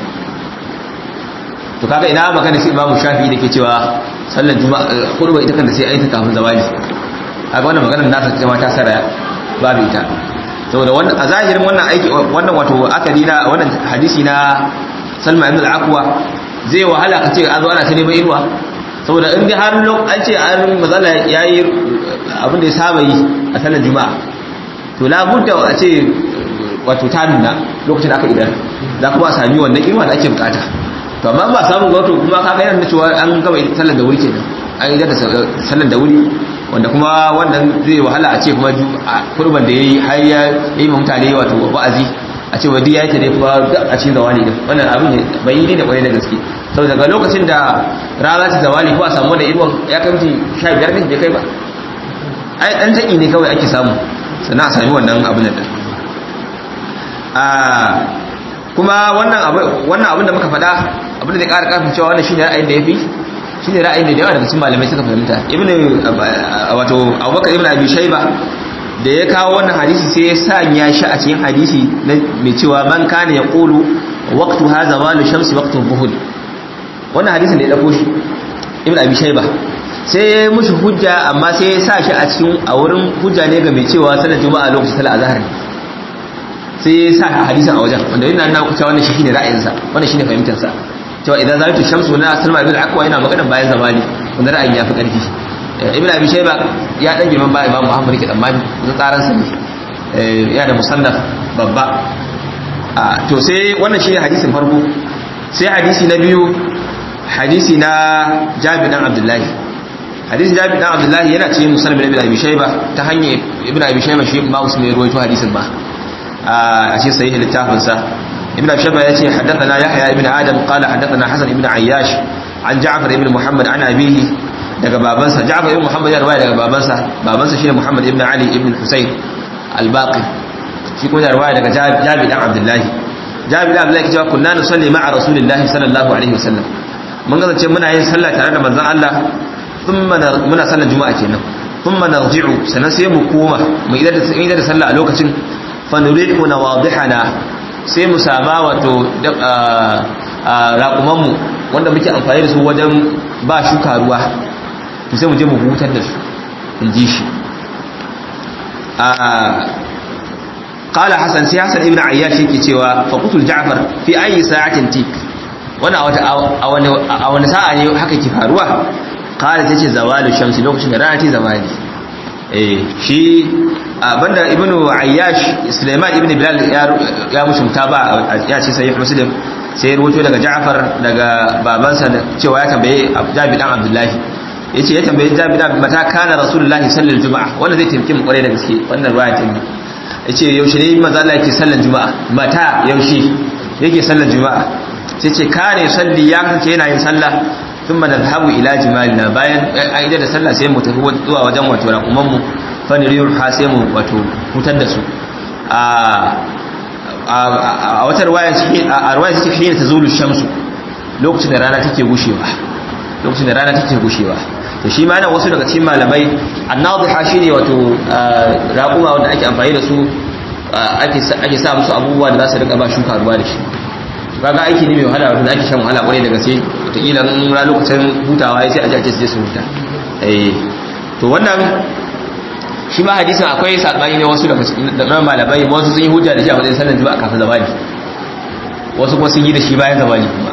to kaga ina magana sai imamu shafi da ke cewa sallar juma'a hudu ba ita kanta sai an yi ta kafin zawali kaga wannan maganar nasa ta ma ta saraya babu ita saboda wannan a zahirin wannan aiki wannan wato akadi na wannan hadisi na Salma ibn al-Aqwa zai wahala ka ce a zo ana ta neman inuwa saboda in dai har an ce an mazala ya yi abin da ya saba yi a sallar juma'a to labudda a ce wato ta nuna lokacin aka idan za kuma a sami wannan inuwa da ake bukata to amma ba samun wato kuma ka yana da cewa an gaba sallar da wuri kenan an yi da sallar da wuri wanda kuma wannan zai wahala a ce kuma kurban da ya yi har ya yi mutane wato wa'azi a ce wadda ya yi ta ne kuma a cikin zawali din wannan abin bai yi ne da kwarai da gaske saboda daga lokacin da rana ta zawali ko a samu da inuwan ya kai mutum sha biyar ne bai kai ba ai dan taki ne kawai ake samu sannan a sami wannan abin da kuma wannan abin da muka faɗa abin da zai ƙara ƙarfin cewa wannan shine ra'ayin da ya fi shine ra'ayin da yawa daga cikin malamai suka fahimta ibnu wato abubakar ibnu abi shayba da ya kawo wannan hadisi sai ya sanya shi a cikin hadisi mai cewa man kana yaqulu waqtu hadha walu shamsi waqtu dhuhr wannan hadisin da ya dauko shi ibnu abi shayba sai ya mushi hujja amma sai ya sa shi a cikin a wurin hujja ne ga mai cewa sanar juma'a lokacin salat azhar sai ya sa hadisin a wajen wanda yana nuna cewa wannan shine ra'ayinsa wannan shine fahimtarsa cewa idan zalatu shamsu na salma ibn akwa yana magana bayan zamani wanda ra'ayin ya fi karfi ibn abi shayba ya dan girman ba imam muhammad ke tsammani da tsaran sa ne ya da musannaf babba to sai wannan shine hadisin farko sai hadisi na biyu hadisi na jabir dan abdullahi hadisi jabir dan abdullahi yana cikin musannaf ibn abi shayba ta hanyar ibn abi shayba shi ma usman ruwaito hadisin ba a cikin sahih littafin sa ابن أبي شبه يأتي حدثنا يحيى ابن آدم قال حدثنا حسن ابن عياش عن جعفر ابن محمد عن أبيه daga babansa Ja'far ibn Muhammad ya riwaya daga babansa babansa shine Muhammad ibn Ali ibn Husayn al-Baqi shi kuma ya riwaya daga Jabir dan Abdullah Jabir dan Abdullah cewa kunna nusalli ma'a Rasulillahi sallallahu alaihi wasallam mun kasance muna yin sallah tare da manzon Allah thumma muna sallar juma'a kenan thumma narji'u sanan sai mu koma mu idar da sallah a lokacin fa nurihu nawadihana sai mu sama wato raƙumanmu wanda muke amfani da su wajen ba shuka ruwa to sai mu je mu hutar da su in ji shi قال حسن سي حسن ابن عياش yake cewa fa qutul ja'far fi ayi sa'atin tik wannan a wani a wani sa'a ne haka ke faruwa qala tace zawalu shamsi lokacin da rana ta zawali eh shi banda ibnu ayyash sulaiman ibn bilal ya mushi mutaba ya ce sahih muslim sai ruwato daga ja'far daga babansa cewa ya tambaye jabi dan abdullahi yace ya tambaye jabi dan mata kana rasulullahi sallallahu juma'a wanda zai taimake mu kware da gaske wannan ruwaya ta ne yace yaushe ne manzo Allah yake sallar juma'a mata yaushe yake sallar juma'a sai ce kane salli ya kace yana yin sallah ثم نذهب الى جمالنا bayan aida da sallah sai mu tafi zuwa wajen wato rakuman mu fa niriyul hasimu wato hutar da su a a wata riwaya shi a riwaya shi hina tazulu shamsu lokacin da rana take gushewa lokacin da rana take gushewa to shi ma nan wasu daga cikin malamai annadhiha shine wato raquma wanda ake amfani da su ake ake sa musu abubuwa da za su rika ba shuka ruwa da shi kaga aiki ne mai wahala wanda ake shan wahala kwarai da gaske wataƙila in ra lokacin hutawa ya sai a jace su je su huta eh to wannan shi ma hadisin akwai sabani ne wasu daga cikin malamai wasu sun yi hujja da shi a matsayin sallar juma'a kafin zamani wasu kuma sun yi da shi bayan zamani kuma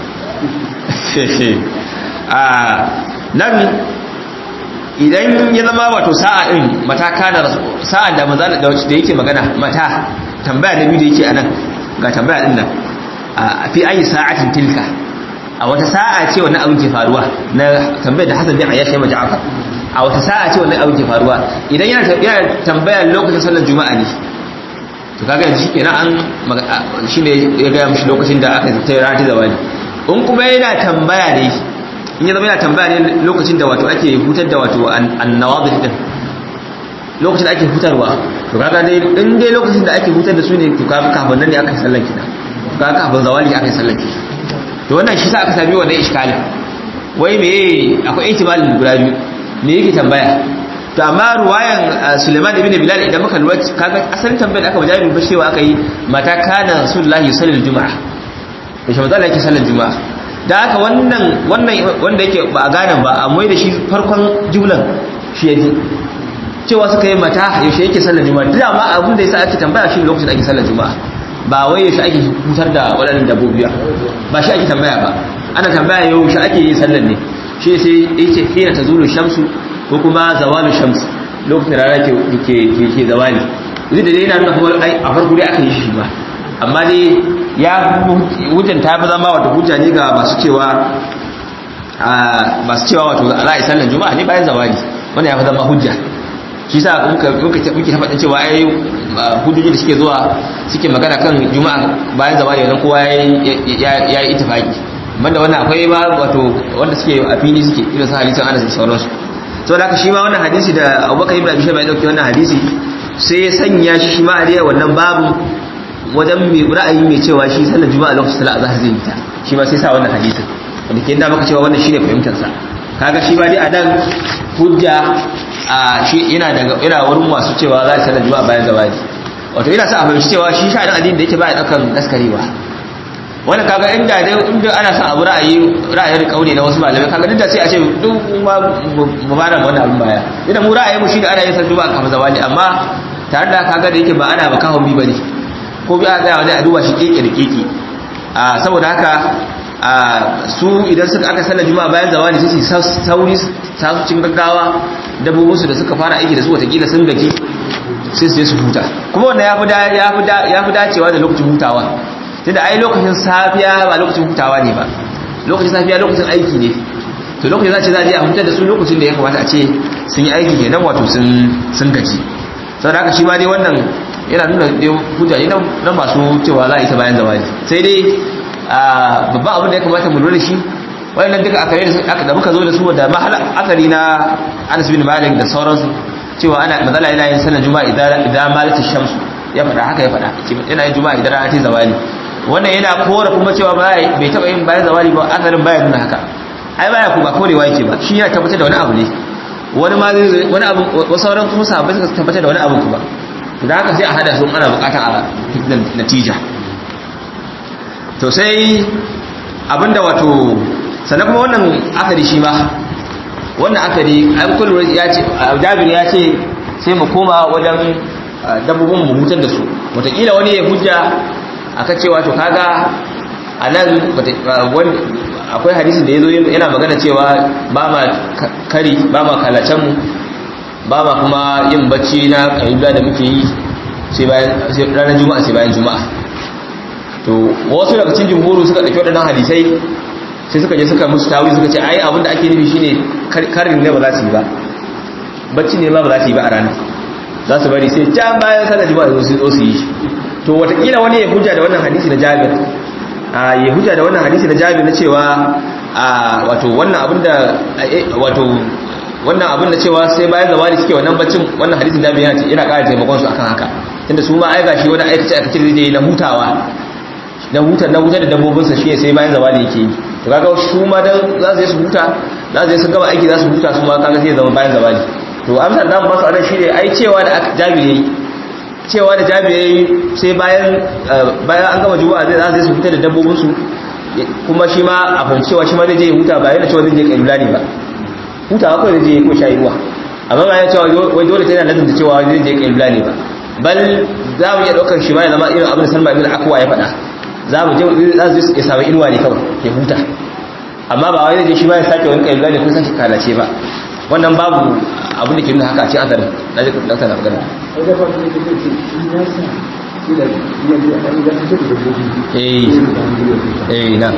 a nan idan ya zama wato sa'a din mata kana sa'a da manzo da yake magana mata tambaya da biyu da yake anan ga tambaya din nan fi ayi sa'atin tilka a wata sa'a ce wannan abin ke faruwa na tambayar da Hassan bin Ayyash ya Ja'far a wata sa'a ce wannan abin ke faruwa idan yana yana tambaya lokacin sallar juma'a ne to kaga yanzu shikenan an shine ya ga mishi lokacin da aka tayi rana ta zawali in kuma yana tambaya ne in ya zama yana tambaya ne lokacin da wato ake hutar da wato annawadih din lokacin da ake hutarwa to kaga dai in dai lokacin da ake hutar da su ne to kaga kafin nan ne aka sallar kina ga kafin zawali aka yi sallake to wannan shi sa aka sami wannan iskalin wai me akwai ihtimalin guda biyu me yake tambaya to amma ruwayan Suleiman ibn Bilal idan muka lura kaga asalin tambayar da aka wajabi ba cewa aka yi mata kana Rasulullahi sallallahu alaihi juma'a to shi manzo yake sallar juma'a da haka wannan wannan wanda yake ba a gane ba a mai da shi farkon jumlan shi yaji cewa suka yi mata yaushe yake sallar juma'a duk amma abin da yasa ake tambaya shi lokacin da ake sallar juma'a ba wai yaushe ake hutar da waɗannan dabbobi ba shi ake tambaya ba ana tambaya yau shi ake yin sallar ne shi sai yace hina tazulu shamsu ko kuma zawalu shams lokacin rana ke ke ke zawali zai da dai yana nuna kuma ai a farko dai aka yi shi ba amma dai ya hujjan ta fi zama wata hujja ne ga masu cewa masu cewa wato za a yi sallar juma'a ne bayan zawali wannan ya fi zama hujja shi sa muka muke ta faɗin cewa ai hujjoji da suke zuwa suke magana kan juma'a bayan zawali wannan kowa ya yi itifaki banda wannan akwai ma wato wanda suke a fili suke irin su hadisin Anas da sauransu to da shi ma wannan hadisi da Abubakar ibn Abi Shayba ya dauke wannan hadisi sai ya sanya shi ma a wannan babu wajen mai ra'ayi mai cewa shi sallar juma'a lokacin sallar azhar zai yi ta shi ma sai sa wannan hadisin wanda ke da maka cewa wannan shine fahimtar sa kaga shi ba dai a nan hujja a shi ina daga ina wurin masu cewa za a sallar juma'a bayan zawadi wato ina sa a fahimci cewa shi sha'anin addini da yake ba ya daukan daskarewa wannan kaga inda dai inda ana son abu ra'ayi ra'ayin kauli na wasu malamai kaga duk da sai a ce duk ma mu ba da wannan abin baya idan mu ra'ayi mu shine ana yin sallar juma'a kafin zawadi amma tare da kaga da yake ba ana ba kahon bi bane ko bi a tsaya wani a duba shi keke da keke saboda haka su idan suka aka sallar juma'a bayan zawani sai su sauri ta su cin gaggawa dabbobinsu da suka fara aiki da su watakila sun gaji sai su je su huta kuma wannan ya fi dacewa da lokacin hutawa tunda ai lokacin safiya ba lokacin hutawa ne ba lokacin safiya lokacin aiki ne to lokacin za ce za a je a hutar da su lokacin da ya kamata a ce sun yi aiki kenan wato sun gaji saboda haka shi ma dai wannan yana nuna hujja ne na masu cewa za a yi ta bayan zawali sai dai babban abin da ya kamata mu lura shi wayannan duka akare da muka zo da su da mahala akari na Anas bin Malik da sauransu cewa ana mazala yana yin sallar juma'a idan idan malati shamsu ya faɗa haka ya faɗa yana yin juma'a idan rana ta zawali wannan yana kora kuma cewa bai taɓa yin bayan zawali ba akarin baya nuna haka ai baya ku ba korewa yake ba shi yana tabbatar da wani abu ne wani ma wani abu wasu sauran kuma sahabbai suka tabbatar da wani abu kuma da haka sai a hada su ana bukata a natija to sai abinda wato sannan kuma wannan akari shi ma wannan akari an kullu ya ce jabir ya ce sai mu koma wajen dabbobin mu hutar da su wataƙila wani ya hujja akan cewa to kaga a nan akwai hadisin da ya zo yana magana cewa ba ma kari ba ma kalacen mu ba ma kuma yin bacci na ƙayyuda da muke yi sai ranar juma'a sai bayan juma'a to wasu daga cikin jumhuru suka ɗauki waɗannan hadisai sai suka je suka musu tawi suka ce ai abin da ake nufi shine karin ne ba za su yi ba bacci ne ma ba za su yi ba a ranar za su bari sai can bayan sallar juma'a su zo su yi to watakila wani ya hujja da wannan hadisi na jabir a ya hujja da wannan hadisi na jabir na cewa a wato wannan abin da wato wannan abin da cewa sai bayan zawali suke wannan baccin wannan hadisin jabir yana yana ƙara taimakon su akan haka tunda su ma ai gashi wani aikace aikace da zai yi na hutawa na hutar na hutar da dabbobinsa shi sai bayan zawali yake yi to kaga su ma dan za su yi su huta za su yi su gama aiki za su huta su ma kaga sai zama bayan zawali to amsar da ba su anan shi ne ai cewa da jabir yayi cewa da jabir yayi sai bayan bayan an gama juma'a zai za su yi su huta da dabbobinsu kuma shi ma a fahimci cewa shi ma zai je huta ba yana cewa zai je kailula ne ba hutawa kawai zai je ko shayi ruwa amma ba ya cewa wai dole sai yana lazumta cewa zai je kailula ne ba bal za mu iya ɗaukar shi ma ya zama irin abin da salma ibn akwa ya faɗa za mu je za su ya samu inuwa ne kawai ya huta amma ba wai zai shi ba ya sake wani kailula ne ko sake kalace ba wannan babu abin da ke nuna haka a cikin azarin na ji dakta na magana eh eh na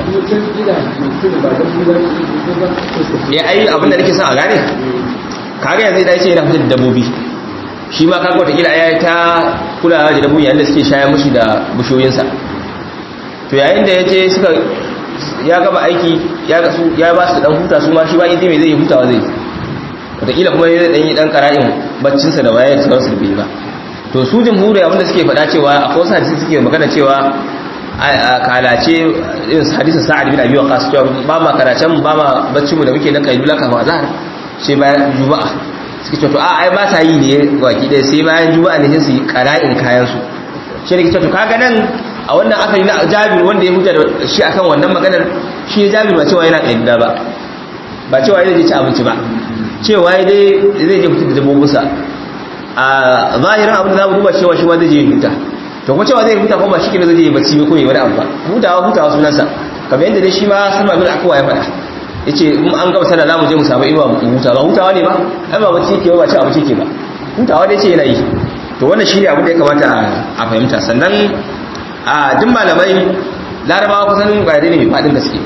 ya ai abin da nake son a gane kaga yanzu da yace yana fitar da dabbobi shi ma kaga wata kila ya ta kulawa da dabbobi yayin da suke shayar mushi da bushoyinsa to yayin da yaje suka ya gaba aiki ya ga su ya ba su dan huta su ma shi ba idi me zai yi hutawa zai wataƙila kuma ya dan yi dan qara'in baccinsa da wayar sauransu da bai ba to su jumhuri abinda suke faɗa cewa akwai wasu hadisi suke magana cewa a kalace irin hadisin sa'ad bin abi waqas cewa ba ma kalacen ba ma baccin mu da muke na kailula kafin azhar sai bayan juma'a suke cewa to a ai ba sa yi ne baki ɗaya sai bayan juma'a ne sai su yi qara'in kayan su shi ne to kaga nan a wannan asali na Jabir wanda ya huta da shi akan wannan maganar shi Jabir ba cewa yana kailula ba ba cewa zai je ci abinci ba cewa dai zai je fitar da dabbobinsa a zahirin abin da za mu duba cewa shi ma zai je huta to kuma cewa zai huta kuma shi ke zai je bacci ko yi wani abu ba hutawa hutawa sunansa kamar yadda dai shi ma salma bin akwa ya faɗa yace in an gaba sallah zamu je mu samu inuwa mu huta ba hutawa ne ba ai ba bacci ke ba ci abinci ke ba hutawa dai ce yana yi to wannan shine abin da ya kamata a fahimta sannan a duk malamai larabawa kusan gade ne mai faɗin gaske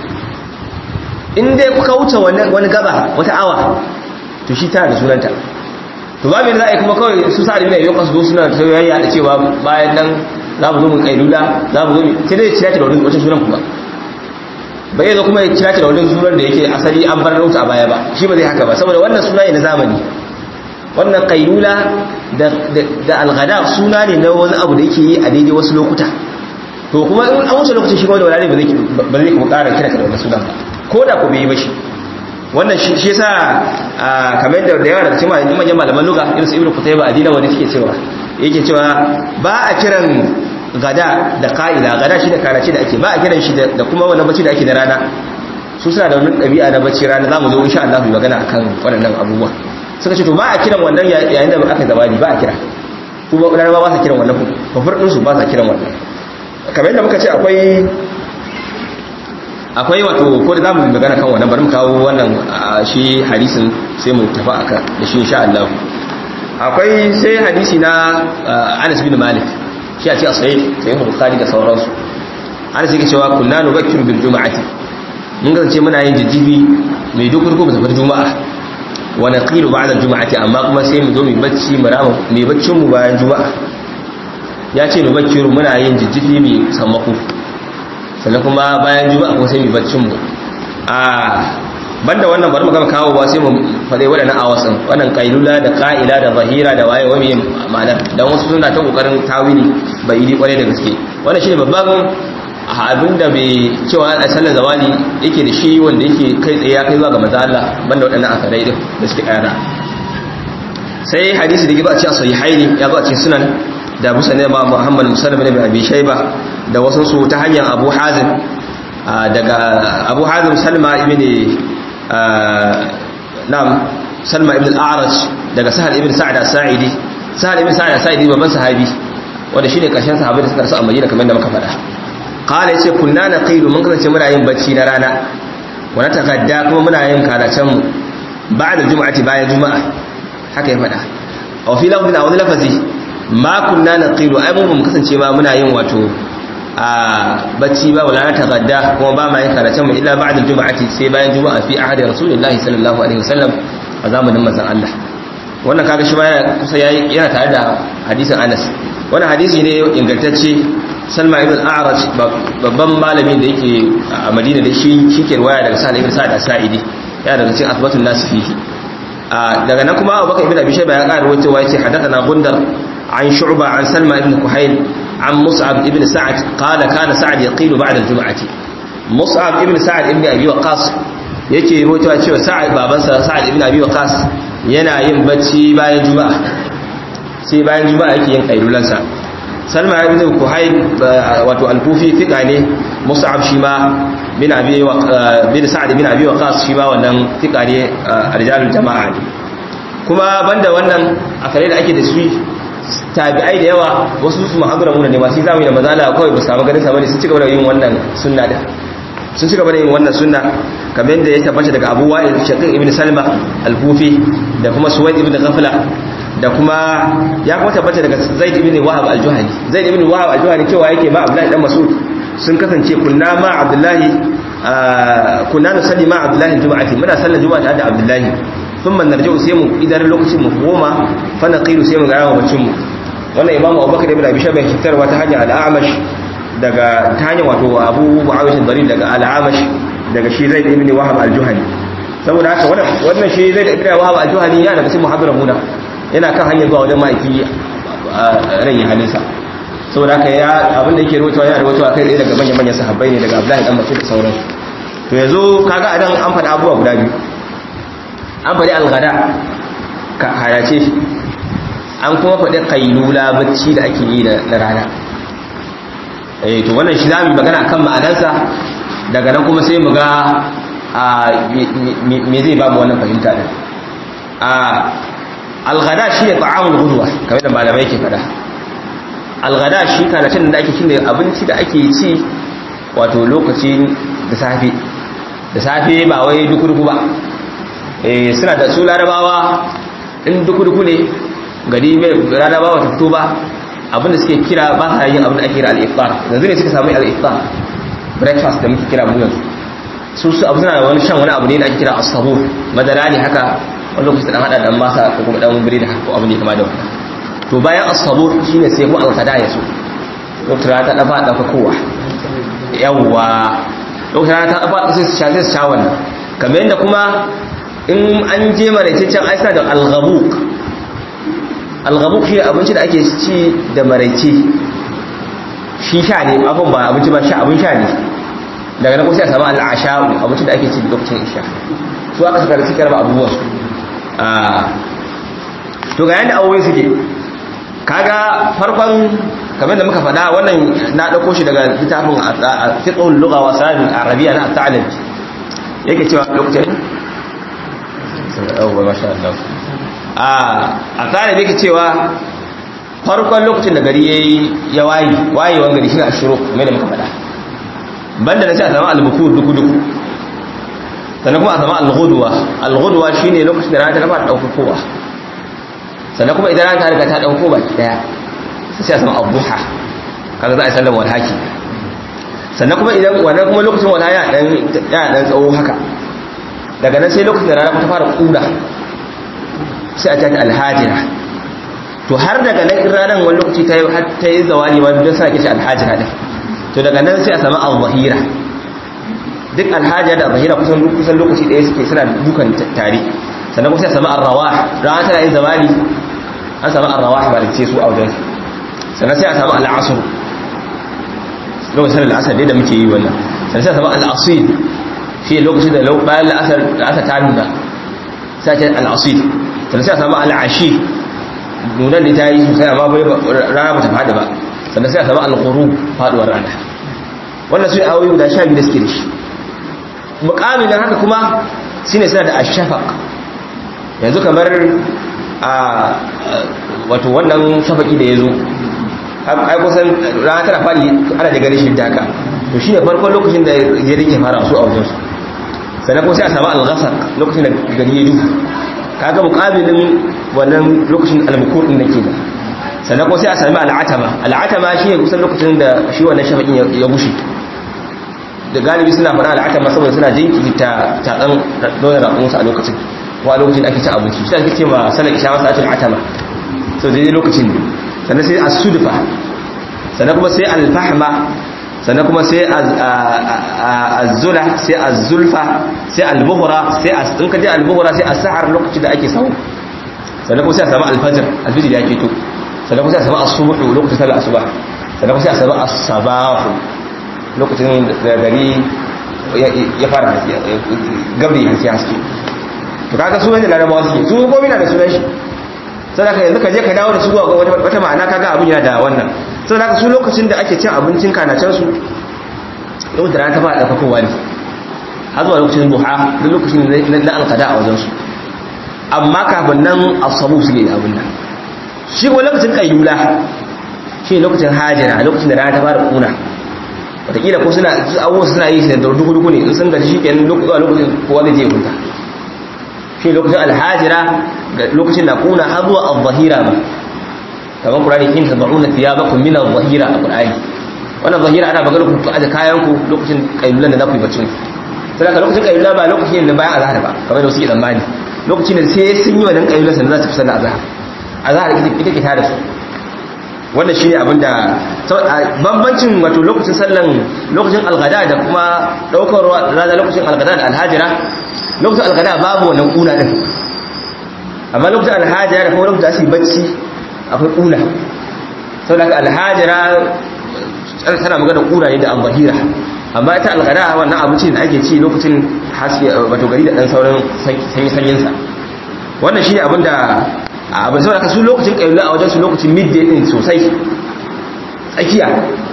in dai kuka wuce wani gaba wata awa to shi tana da sunanta to ba mai za a yi kuma kawai su sa'ad ibn ayyuka su zo suna ta yayya da cewa bayan nan za mu zo mu kailula za mu zo mu sai dai cira ta da wani wata sunan kuma ba zai zo kuma ya cira ta da wani sunan da yake asali an bar rauta a baya ba shi ba zai haka ba saboda wannan suna ne na zamani wannan kailula da da alghada suna ne na wani abu da yake yi a daidai wasu lokuta to kuma in an wuce lokacin shi kuma da wala ne ba zai ba zai kuma ƙara kira ka da wannan sunan ba ko da ku bai yi ba shi wannan shi yasa kamar da yawa daga cikin manyan malaman lugha irin su ibnu qutayba adina wanda suke cewa yake cewa ba a kiran gada da qa'ila gada shi da karace da ake ba a kiran shi da kuma wannan bacci da ake da rana su suna da wannan dabi'a na bacci rana zamu zo insha Allah mu magana akan waɗannan abubuwa suka ce to ba a kiran wannan yayin da aka gabani ba a kira su ba ba ba sa kiran wannan kafir din su ba sa kiran wannan kamar yadda muka ce akwai akwai wato ko da zamu magana kan wannan bari mu kawo wannan shi hadisin sai mu tafi aka da shi insha Allah akwai sai hadisi na Anas bin Malik shi a ce a sahih sai Bukhari da sauransu Anas yake cewa kunna nubakkiru bil juma'ati mun ga ce muna yin jijjibi mai dukur ko tafi juma'a wa naqilu ba'da juma'ati amma kuma sai mu zo mu bacci mu rama mu baccin mu bayan juma'a ya ce nubakkiru muna yin jijjibi mai sammako sannan kuma bayan juma'a kuma sai mu baccin mu a banda wannan bari mu gama kawo ba sai mu faɗe waɗannan awasan wannan kailula da ka'ila da zahira da waye wani ma'anar dan wasu suna ta kokarin tawili bai yi kwarai da gaske wannan shine babban abin da bai cewa a sallar zawali yake da shi wanda yake kai tsaye ya kai zuwa ga manzo Allah banda waɗannan asarai din da suke kayana sai hadisi da giba a cikin sahihaini ya zo a cikin sunan da Abu Sa'id ba Muhammad Musallam ibn Abi Shayba da wasu su ta hanyar Abu Hazim daga Abu Hazim Salma ibn Nam Salma ibn al-A'raj daga Sahal ibn Sa'd as-Sa'idi Sahal ibn Sa'd as-Sa'idi babban sahabi wanda shine karshen sahabbai da suka rasu a Madina kamar da muka faɗa qala yace kunna naqilu mun kasance muna yin bacci na rana wa natakadda kuma muna yin karacen mu ba'da juma'ati bayan juma'a haka ya faɗa a fi lafzin a wani lafazi ma kunna naqilu ai mun kasance ma muna yin wato a bacci ba wala na tagadda kuma ba ma yin karatun mu illa ba'da juma'ati sai bayan juma'a fi ahadi rasulullahi sallallahu alaihi wasallam a zamanin manzon Allah wannan kaga shi ma yana kusa yana tare da hadisin Anas wannan hadisi ne ingantacce Salma ibn al-A'raj babban malamin da yake a Madina da shi shike riwaya daga Sa'id ibn Sa'id as-Sa'idi yana daga cikin asbatun nas fihi daga nan kuma Abubakar ibn Abi Shayba ya ƙara rawaitowa yace hadathana Gundar an Shu'ba an Salma ibn Kuhayl عن مصعب ابن سعد قال كان سعد يقيل بعد الجمعة مصعب ابن سعد ابن أبي وقاص yake rotawa cewa sa'ad babansa sa'ad ibn abi waqas yana yin bacci bayan juma'a sai bayan juma'a yake yin kailulansa salma ibn kuhayb wato al-kufi fika ne mus'ab shi ma bin abi bin sa'ad ibn abi waqas shi ma wannan fika ne rijalul jama'a ne kuma banda wannan akare da ake da su tabi'ai da yawa wasu su mahadura muna ne masu zamani da mazala kawai ba samu ganin samani sun ci gaba da yin wannan sunna da sun ci gaba da yin wannan sunna kamar yadda ya tabbata daga abu wa'il shaqiq ibn salma al-kufi da kuma suwaid ibn ghafla da kuma ya kuma tabbata daga zaid ibn wahab al-juhani zaid ibn wahab al-juhani cewa yake ma abdullahi dan mas'ud sun kasance kunna ma abdullahi kunna nusalli ma abdullahi al-jum'ati muna sallar juma'a da abdullahi thumma narji'u sai mu idan lokacin mu goma fa naqilu sai mu ga yawa bacin mu wannan imamu abubakar ibn abi shayba fitarwa ta hanyar al-amash daga ta hanyar wato abu muawish ad daga al-amash daga shi zaid ibn wahab al-juhani saboda haka wannan wannan shi zaid ibn wahab al-juhani yana daga cikin muhabbiran muna yana kan hanyar zuwa wajen ma'aiki ran yi halinsa saboda haka ya abin da yake rawaitowa yana rawaitowa kai tsaye daga manyan manyan sahabbai ne daga abdullahi dan mas'ud da sauransu to yanzu kaga adan an faɗa abubuwa guda biyu an faɗi algada ka hayace shi an kuma faɗi kailula bacci da ake yi na rana eh to wannan shi zamu magana akan ma'anarsa daga nan kuma sai mu ga me zai ba mu wannan fahimta din a algada shi ne ta'amul gudwa kamar da malamai ke faɗa algada shi kana cin da ake shine abinci da ake ci wato lokacin da safe da safe ba wai duku-duku ba eh suna da su larabawa in duku-duku ne gari mai larabawa ta fito ba abinda suke kira ba sa yin abinda ake kira al-iftar yanzu ne suka samu al-iftar breakfast da muke kira mu yanzu su su abu suna da wani shan wani abu ne da ake kira as-sabur madara ne haka wani lokaci dan hada dan masa ko kuma dan biredi haka ko abu ne kama da wannan to bayan as-sabur shine sai ko al-qada ya so lokacin ta dafa dafa kowa yawwa lokacin ta dafa sai su sha sai su sha wannan kamar yadda kuma in an je maraitaccen aisa da al-ghabuk al-ghabuk shi abinci da ake ci da maraice shi sha ne abin ba abinci ba sha abin sha ne daga nan kuma sai a samu al-asha'u abinci da ake ci lokacin isha su aka saka da suke raba abubuwan su to ga yadda abubuwa suke kaga farkon kamar da muka faɗa wannan na ɗauko shi daga littafin fiqhul lugha wa sanin arabiya na ta'alim yake cewa lokacin oh masha Allah a a ta'alim yake cewa farkon lokacin da gari yayi ya wayi wayewan gari shine ashuru kamar da muka faɗa banda da sai a samu al-bukur duku duku sannan kuma a samu al-ghudwa al-ghudwa shine lokacin da rana ta fara daukowa sannan kuma idan rana ta riga ta dauko baki daya sai a samu abuha kaga za a sallar walhaki sannan kuma idan wannan kuma lokacin wala ya dan ya dan tsawo haka daga nan sai lokacin da rana ta fara kuda sai a tafi alhajira to har daga nan in ranar wani lokaci ta yi har ta yi zawali wani don sa kishi alhajira din to daga nan sai a samu al-zahira duk alhaja da zahira kusan kusan lokaci ɗaya suke suna dukan tare sannan kuma sai a samu arrawah rana tana yin zawali an samu arrawah ba da ce su a wajen sannan sai a samu al'asr lokacin al'asar dai da muke yi wannan sannan sai a samu al'asil shi lokacin da bayan al'asar al'asar ta nuna sai a ce al'asil sannan sai a samu al'ashi nunan da ta yi sosai amma bai rana ba ta faɗi ba sannan sai a samu al-ghurub faduwar rana wannan su ne awoyi guda sha biyu da suke da shi mukamin haka kuma shine suna da ashafaq yanzu kamar a wato wannan shafaki da ya zo ai kusan rana tana fadi ana da ganin shi da haka to shine farkon lokacin da ya rike fara su a wajen su sannan kuma sai a samu al-ghasaq lokacin da gari ya duhu kaga mukabilin wannan lokacin al-mukur din nake da sannan kuma sai a sami al-atama al-atama shine kusan lokacin da shi wannan shafakin ya bushe da galibi suna faɗa al'akar saboda suna jinkirta tatsan dole raƙunsa a lokacin wa lokacin ake ci abinci shi ake ce ma sanar isha masu atul atama so daidai lokacin ne sannan sai as-sudfa sannan kuma sai al-fahma sannan kuma sai az-zula sai az-zulfa sai al-buhra sai in ka je al-buhra sai as-sahar lokacin da ake samu sannan kuma sai a samu al-fajr al-fajr ya keto sannan kuma sai a samu as-subh lokacin sallar asuba sannan kuma sai a samu as-sabah lokacin da gari ya fara gabri hanci haske to kaga su wanda larabawa suke su gomi na da sunan shi sadaka yanzu ka je ka dawo da su ga wata ma'ana kaga abin yana da wannan sadaka su lokacin da ake cin abincin kanacen su lokacin da rana ta fara ɗaukakowa ne har zuwa lokacin duha duk lokacin na alkada a wajen su amma kafin nan asabu su ne da abin nan shi kuma lokacin kayyula shi lokacin hajira lokacin da rana ta fara kuna wataƙila ko suna abubuwa suna yi shi da duku-duku ne in sun gaji shi ke lokacin kowa zai je hunta shi lokacin alhajira da lokacin na kuna har zuwa al-zahira ba kamar kurani in ta ba'una fiya ba kun mina zahira a kurani wannan zahira ana magana ku aje kayan ku lokacin kailulan da za ku yi bacin sai ka lokacin kailula ba lokacin da bayan azhar ba kamar da suke tsammani lokacin da sai sun yi wannan kailulan sannan za su fi sallar azhar azhar ita ke tada su wannan shine abin da bambancin wato lokacin sallan lokacin algada da kuma daukar rana lokacin algada da alhajira lokacin algada babu wannan kuna din amma lokacin alhajira da kuma lokacin asiri bacci akwai kuna saboda alhajira tana magana kuna ne da al-zahira amma ita algada wannan abinci da ake ci lokacin haske wato gari da dan sauran sanyi sanyin sa wannan shine abin da abin saboda su lokacin kayyula a wajen su lokacin midday din sosai tsakiya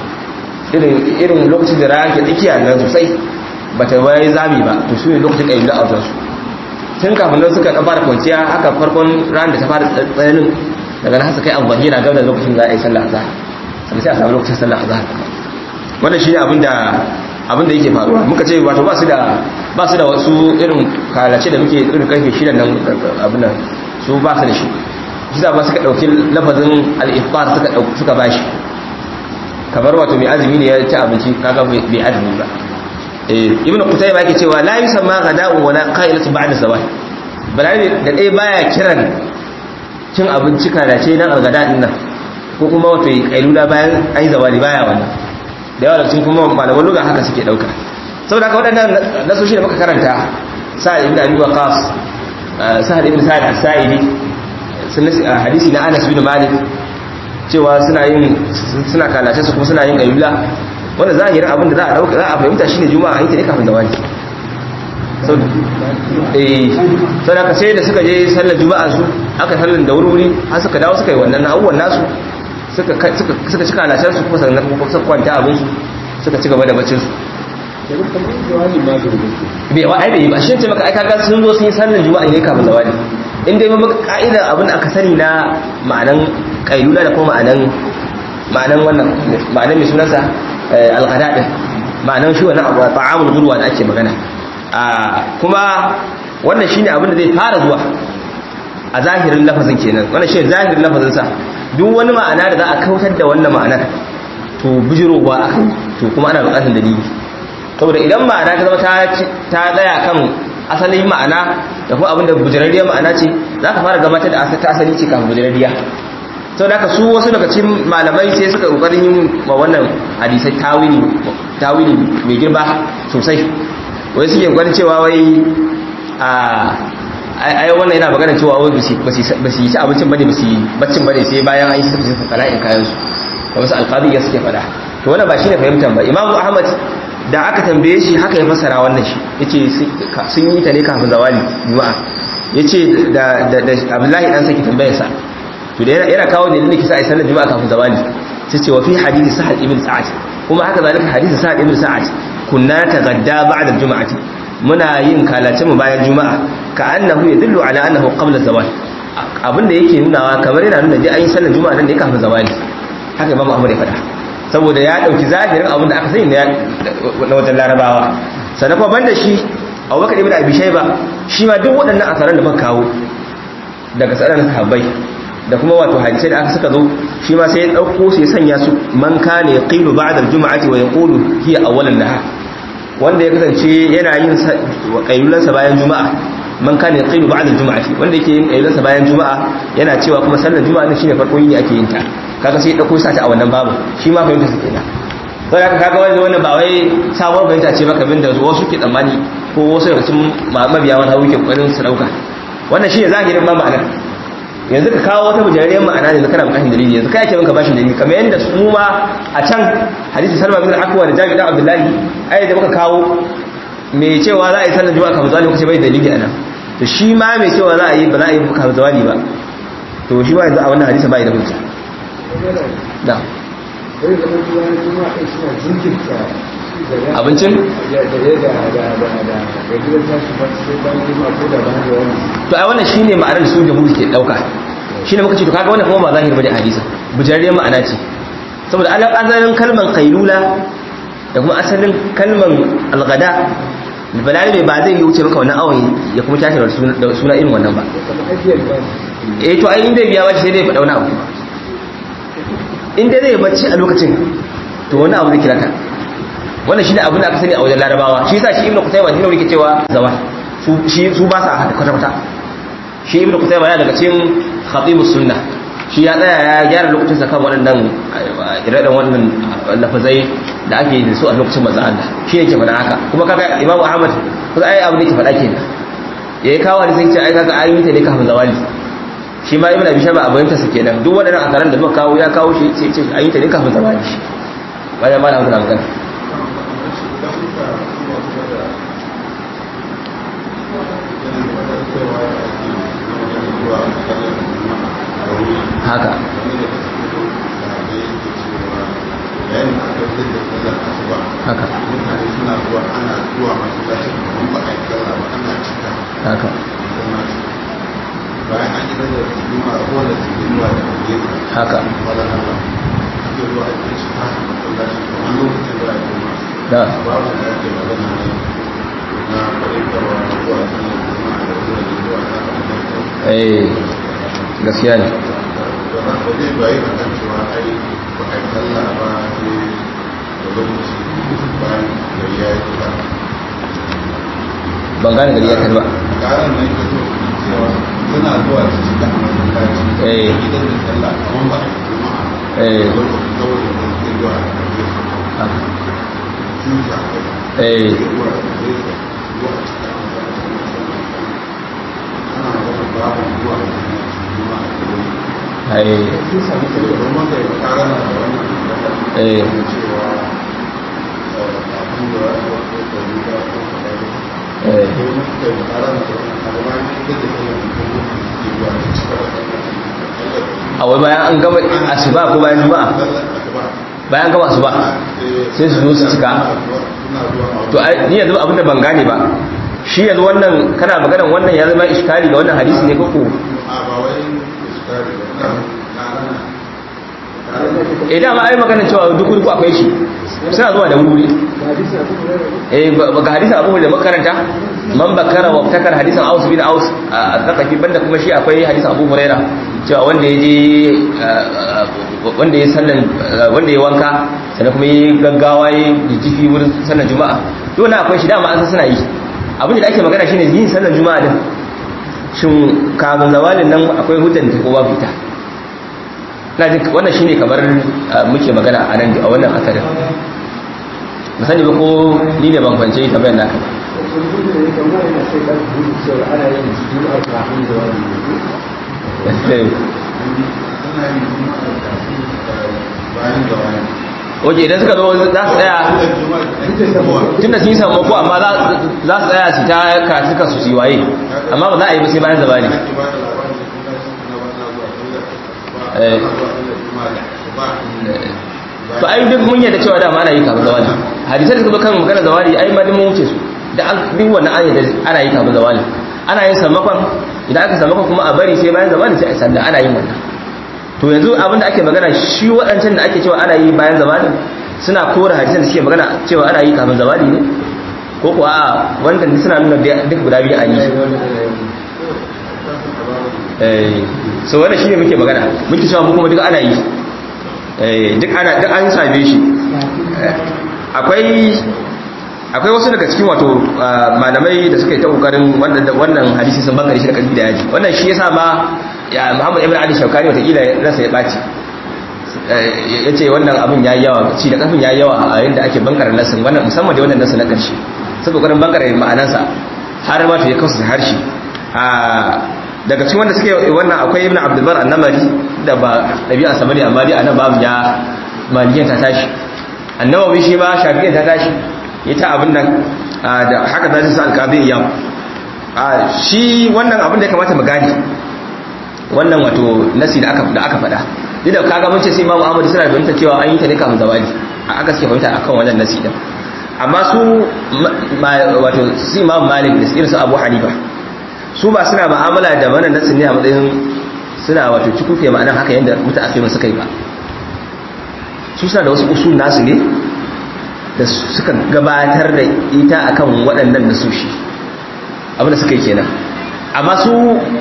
irin lokacin da rana ke tsakiya nan sosai ba ta bayan zami ba to su ne lokacin kayyula a wajen su tun kafin nan suka fara kwanciya haka farkon ran da ta fara tsananin daga nan kai abu bahira gaba da lokacin za a yi sallah azhar sai sai a samu lokacin sallah azhar wannan shine abin da abin da yake faruwa muka ce wato ba su da ba su da wasu irin kalace da muke irin karfe shida nan abin nan su ba su da shi shi ba suka dauki lafazin al-iftar suka suka bashi kamar wato mai azumi ne ya ci abinci kaga bai azumi ba eh ibnu qutayba yake cewa la yusamma ghada'u wala qa'ilatu ba'da zawal balani da dai baya kiran cin abinci kalace nan algada din nan ko kuma wato kailula bayan an yi zawali baya wannan da yawa cikin kuma malaman lugha haka suke dauka saboda haka waɗannan nasoshi da muka karanta sa'ad ibn abi waqas sa'ad ibn sa'ad as-sa'idi hadisi na Anas bin Malik cewa suna yin suna kalace su kuma suna yin kailula wanda zahirin abin da za a dauka za a fahimta shine juma'a ita ne kafin zawali sau da sai da suka je sallar juma'a su aka sallar da wuri har suka dawo suka yi wannan abubuwan nasu suka cika alashen su kuma sannan kuma suka kwanta abinsu suka ci gaba da bacin su bai wa ai bai ba shi ce maka ai kaga sun zo sun yi sallar juma'a ne kafin zawali in dai maka ka'idar abin aka sani na ma'anan kailula da kuma ma'anan ma'anan wannan ma'anan mai sunansa alghada din ma'anan shi wannan abu ta'amul gurwa da ake magana kuma wannan shine abin da zai fara zuwa a zahirin lafazin kenan wannan shine zahirin lafazin sa duk wani ma'ana da za a kautar da wannan ma'anar to bijirowa akan to kuma ana bukatar dalili saboda idan ma'ana ta zama ta ta tsaya kan asalin ma'ana da kuma abin da bujirarriyar ma'ana ce za ka fara gabatar da ta asali ce kafin bujirarriya sau da su wasu daga cikin malamai sai suka kokarin yin wa wannan hadisai tawili tawili mai girma sosai wai suke gwanin cewa wai a ai wannan yana magana cewa wai ba su yi ci abincin bane ba su yi baccin bane sai bayan an yi suka suka kala'in kayan su da wasu alƙadi ya suke faɗa to wannan ba shi ne fahimtar ba imamu ahmad da aka tambaye shi haka ya fassara wannan shi yace sun yi ta ne kafin zawali juma'a yace da da abdullahi dan saki tambayar sa to da yana kawo dalilin da kisa ai sallar juma'a kafin zawali sai ce wa fi hadisi sahal ibn sa'ad kuma haka zalika hadisi sa'ad ibn sa'ad kunna tagadda ba'da al-jum'ati muna yin kalace mu bayan juma'a ka annahu yadullu ala annahu qabla zawal abinda yake nunawa kamar yana nuna dai ayin sallar juma'a nan ne kafin zawali haka imamu ahmad ya faɗa saboda ya dauki zahirin abinda aka sani na wajen larabawa sannan kuma banda shi abubakar ibn abi shayba shi ma duk waɗannan asaran da muka kawo daga tsaron sahabbai da kuma wato hadisai da aka suka zo shi ma sai ya dauko su ya sanya su man kana yaqilu ba'da al-jum'ati wa yaqulu hiya awwalan nahar wanda ya kasance yana yin kailulan sa bayan juma'a man kana yaqilu ba'da al-jum'ati wanda yake yin kailulan sa bayan juma'a yana cewa kuma sallar juma'a ne shine farkon yini ake yin ta kaga sai ya dauko sa ta a wannan babu shi ma fahimta su kenan sai haka kaga wanda wannan ba wai sabon fahimta ce maka bin da wasu ke tsammani ko wasu daga cikin mabiya wata wuke kokarin su dauka wannan shine zahirin ma ma'anar yanzu ka kawo wata bujariyar ma'ana ne kana bukatun dalili yanzu kai ake maka bashin dalili kamar yadda su ma a can hadisi salma bin al-aqwa da jabir dan abdullahi ai da muka kawo mai cewa za a yi sallar juma'a kafin zawali kusa bai dalili anan to shi ma mai cewa za a yi ba za a yi kafin zawali ba to shi ma yanzu a wannan hadisi bai da hujja da abincin to ai wannan shine ma'anar da su jamhuri ke dauka shine muka ce to kaga wannan kuma ba zahiri bane hadisi bujariyar ma'ana ce saboda asalin kalman qailula da kuma asalin kalman alghada balali ba zai yi wuce maka wannan awon ya kuma tashi da suna irin wannan ba eh to ai inda biya bace sai dai faɗa wani abu inda zai bacci a lokacin to wani abu zai kira ka wannan shine abin da aka sani a wajen larabawa shi yasa shi ibnu qutayba shine yake cewa zawal su shi su ba sa hada kwata kwata shi ibnu qutayba yana daga cikin khatibus sunna shi ya tsaya ya gyara lokacin kan waɗannan ire-iren wannan lafazai da ake da su a lokacin manzon Allah shi yake faɗa haka kuma kaga imamu ahmad kusa ai abu da yake faɗa kenan yayi kawo da sai ce ai kaga ayoyi ta ne kafin zawali shi ma ibnu abi shaba abin ta su kenan duk waɗannan akaran da muka kawo ya kawo shi sai ce ayoyi ta ne kafin zawali bayan ma da magana haka haka mutane suna zuwa ana zuwa masallacin kuma ba a yi kalla ba ana cika haka bayan an yi da juma ko da su zuwa da gefe haka wala Allah ake zuwa a yi shi haka masallacin kamar lokacin da ya kuma da babu da ake magana ne na kwaɗaitarwa zuwa sallar juma'a da zuwa zuwa na kwaɗaitarwa eh gaskiya ne ba zai bayi a kan cewa ai ba a yi sallah ba sai da lokaci bayan gari ya yi ba ban gane gari ya kai ba karan nan ka so cewa suna zuwa su ci da masallaci Eh. idan da sallah kamar ba a yi juma'a Eh. da lokaci saboda wani sai zuwa a karbe su Ah, cuta eh zuwa a karbe su zuwa a cikin masallaci ana magana babu zuwa a cikin juma'a da wani ai don wanda ya kara na da wannan magana eh da cewa eh, abin da ya zo ko da riga ko da riga eh ko mutum da kara na da wannan abu bayan da da kuma mutum da ke zuwa da cika da sallah a wai bayan an gama asuba ko bayan juma'a sallar asuba bayan gama asuba sai su zo su cika to ai ni yanzu abinda ban gane ba shi yanzu wannan kana maganar wannan ya zama iskali ga wannan hadisi ne koko eh dama ai magana cewa duk wuri akwai shi suna zuwa da wuri eh ba ga hadisin Abu da makaranta man bakara wa takar hadisin Aus bin Aus a tsakafi banda kuma shi akwai hadisin Abu Huraira cewa wanda ya je wanda ya sallan wanda ya wanka sannan kuma ya gaggawa ya jijjifi wurin sallan juma'a dole akwai shi dama an san suna yi abin da ake magana shine yin sallan juma'a din shin kafin zawalin nan akwai hujjar da ko babu ita na jin wannan shine kamar muke magana a nan a wannan asarin ba sani ba ko ni ne ban kwance ta bayan naka oke idan suka zo za su tsaya tun da sun yi sammako amma za su tsaya su ta karatuka su yi waye amma ba za a yi ba sai bayan zabani to ai duk mun yadda cewa da ma ana yi kafin zawali hadisai da suka zo kan magana zawali ai ma mun wuce su da an duk wannan an yadda ana yi kafin zawali ana yin sammakon idan aka sammakon kuma a bari sai bayan zawali sai a sanda ana yin wannan to yanzu abinda ake magana shi waɗancan da ake cewa ana yi bayan zawali suna kora hadisan da suke magana cewa ana yi kafin zawali ne ko kuwa a wannan suna nuna duk guda biyu an yi so wannan shine muke magana muke cewa mu kuma duk ana yi duk ana duk an same shi akwai akwai wasu daga cikin wato malamai da suka yi ta kokarin wannan wannan hadisi sun bangare shi da kalbi da yaji wannan shi yasa ma ya Muhammad ibn Ali Shawkani wata kila rasa ya baci yace wannan abin yayi yawa ci da kafin yayi yawa a yanda ake bangaren nasin wannan musamman da wannan nasin na karshe sai kokarin bangaren ma'anarsa har ma ta ya kausa harshe daga cikin wanda suke wannan akwai ibn abdulbar annamari da ba ɗabi'a sa bane amma dai anan babu ya maliyan ta tashi annawawi shi ba shafi'in ta tashi ya ta abin nan da haka zai sa alqabi yam shi wannan abin da ya kamata mu gane wannan wato nasi da aka da aka faɗa duk da kaga mun ce sai imamu ahmad suna fahimta cewa an yi ta ne kafin zawali aka suke fahimta akan wannan nasi din amma su wato su imamu malik da irin su abu hanifa su ba suna ma'amala da wannan nasin ne a matsayin suna wato cikufe ma'anar haka yadda mutaakimin suka yi ba su suna da wasu usul nasu ne da suka gabatar da ita akan waɗannan nasoshi abinda suka yi kenan amma su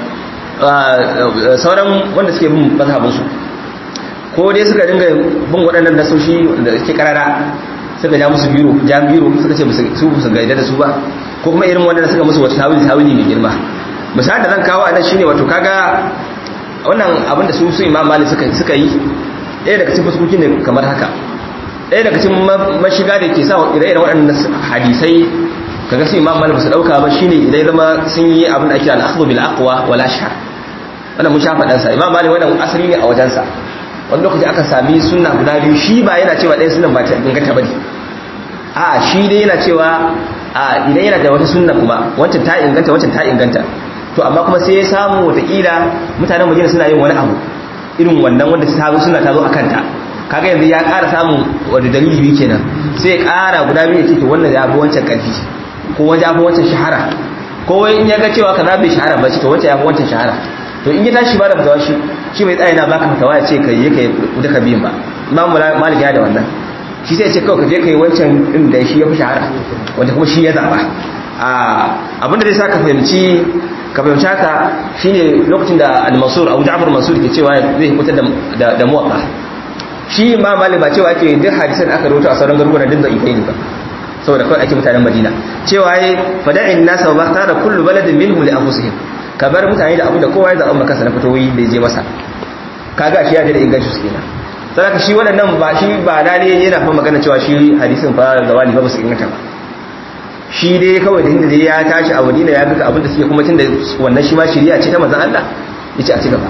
sauran wanda suke bin mazhabinsu ko dai suka dinga bin waɗannan nasoshi da suke karara suka ja musu biro ja biro suka ce su su gaida da su ba ko kuma irin wanda suka musu wata tawili tawili mai girma misali da zan kawo a nan shine wato kaga wannan abinda su su imam malik suka suka yi ɗaya daga cikin fuskokin ne kamar haka ɗaya daga cikin mashiga da ke sa ire-iren waɗannan hadisai kaga su imam malik su ɗauka ba shine idan zama sun yi abin da ake al-akhdhu bil aqwa wala shar wannan mun sha faɗan sa imam malik wannan asali ne a wajen sa wani lokaci aka sami sunna guda biyu shi ba yana cewa ɗaya sunan ba ta inganta bane a shi dai yana cewa a idan yana da wata sunna kuma wancan ta inganta wancan ta inganta to amma kuma sai ya samu watakila mutanen madina suna yin wani abu irin wannan wanda ta zo suna ta zo a kanta kaga yanzu ya ƙara samun wani dalili biyu kenan sai ya ƙara guda biyu ya ce wannan ya fi wancan ƙarfi ko wani ya fi wancan shahara ko in ya ga cewa kaza bai shahara ba ce to wancan ya fi wancan shahara to in ya tashi ba da fitawa shi shi bai tsaye na baka fitawa ya ce ka yi ka duka biyun ba imam malik ya da wannan shi sai ce kawai ka je ka yi wancan din da shi ya fi shahara wanda kuma shi ya zaɓa abinda zai sa ka fahimci ka fahimci haka shine lokacin da al-mansur abu ja'far mansur ke cewa zai hukunta da da muwatta shi ma malik ba cewa ake duk hadisan aka rawaito a sauran garuruwan din da ikai ne ba saboda kawai ake mutanen madina cewa yayi fada'in nasa wa tara kullu baladin minhum li anfusihim ka bar mutane da abu da kowa ya zaɓa maka na fitowi da je masa kaga shi ya da inganci su kenan saboda shi waɗannan ba shi ba da ne yana fa magana cewa shi hadisin fa zawali ba su inganta ba shi dai kawai da inda ya tashi a Madina ya ga abin da suke kuma tunda wannan shi ma shari'a ce ta manzon Allah yace a ci gaba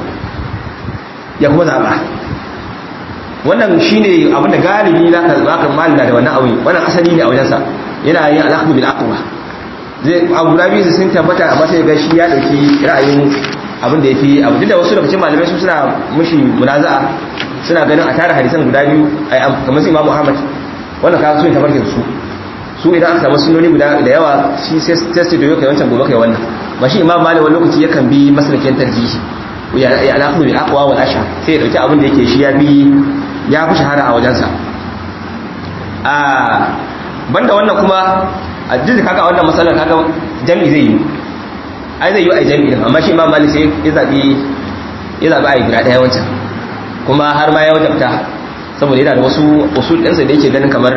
ya kuma zaba wannan shine abin da galibi zaka zaka malina da wannan aure wannan asali ne a wajen sa yana yin alaqbu bil aqwa zai abu rabi sun tabbata amma sai ga shi ya dauki ra'ayin abin da yafi abu duk da wasu daga cikin malamai su suna mushi munaza'a suna ganin a tara hadisan guda biyu ai kamar su Imam Ahmad wannan ka so ya tabarkin su su idan aka samu sunoni guda da yawa shi sai sai da kai wancan gobe kai wannan ba shi Imam Malik wani lokaci yakan bi maslakin tarjihi ya ya alaqu bil aqwa wal ashar sai ya dauki abin da yake shi ya bi ya fi shahara a wajensa a banda wannan kuma a duk kaga wannan matsalar kaga jami'i zai yi ai zai yi a jami'i din amma shi imam malik sai ya zabi ya zabi ai guda daya wancan kuma har ma ya wajabta saboda yana da wasu usul ɗinsa da yake ganin kamar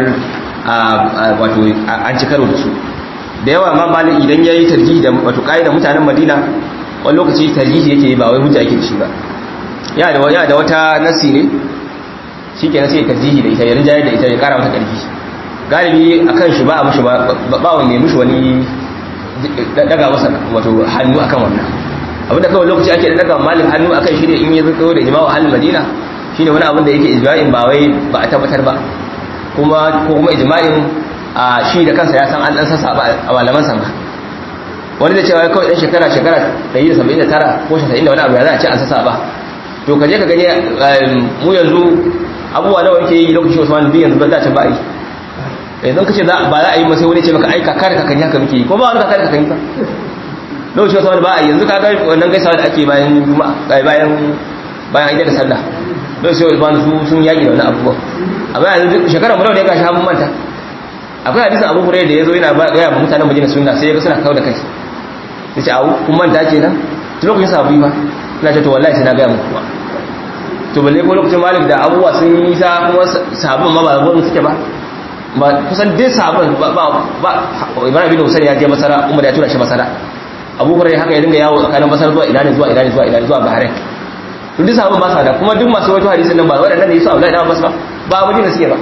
wato an ci karo da su da yawa imam malik idan ya yi tarjihi da wato da mutanen madina wani lokaci tarjihi yake yi ba wai hujja yake da shi ba yana da wata nasi ne shi ke sai tarjihi da ita ya rinjaye da ita ya kara mata ƙarfi galibi a kan shi ba a mushi ba wani mushi wani daga masa wato hannu akan wannan abinda kawai lokaci ake daga malin hannu akan shi ne in yi zuko da jima'u halin madina shi ne wani abin da yake ijma'in ba wai ba a tabbatar ba kuma ko kuma ijma'in a shi da kansa ya san an dan sassa ba a malaman sa wani da cewa kawai dan shekara shekara 179 ko 90 da wani abu ya za a ce an sassa ba to kaje ka gani mu yanzu abubuwa nawa yake yi lokacin Usman bin yanzu ba za ta ba yi idan kace ba za a yi masa wani ce maka ai kakar ka kanya haka muke yi ko ba wani kakar ka kanya lokacin Usman ba a yi yanzu ka ga wannan gaisawa da ake bayan juma'a bayan bayan idan da sallah lokacin Usman su sun yaki da wannan abubuwa amma yanzu shekara mu nawa ne gashi mun manta akwai hadisin Abu Hurairah da yazo yana ga ya mutanen Madina sunna sai ya ga suna kawo da kai sai ce au kun manta kenan lokacin sabu ba ina ce to wallahi sai na ga muku ba to balle ko lokacin malik da abubuwa sun yi sa kuma sahabban ma ba gurin suke ba ba kusan dai sahabban ba ba ibrahim bin husayn ya je masara umar ya tura shi masara abu hurairah haka ya dinga yawo tsakanin masar zuwa ina ne zuwa ina ne zuwa ina ne zuwa bahrain to duk sahabban ba sa da kuma duk masu wato hadisin nan ba waɗannan ne su Abdullahi da Abbas ba ba abu ne suke ba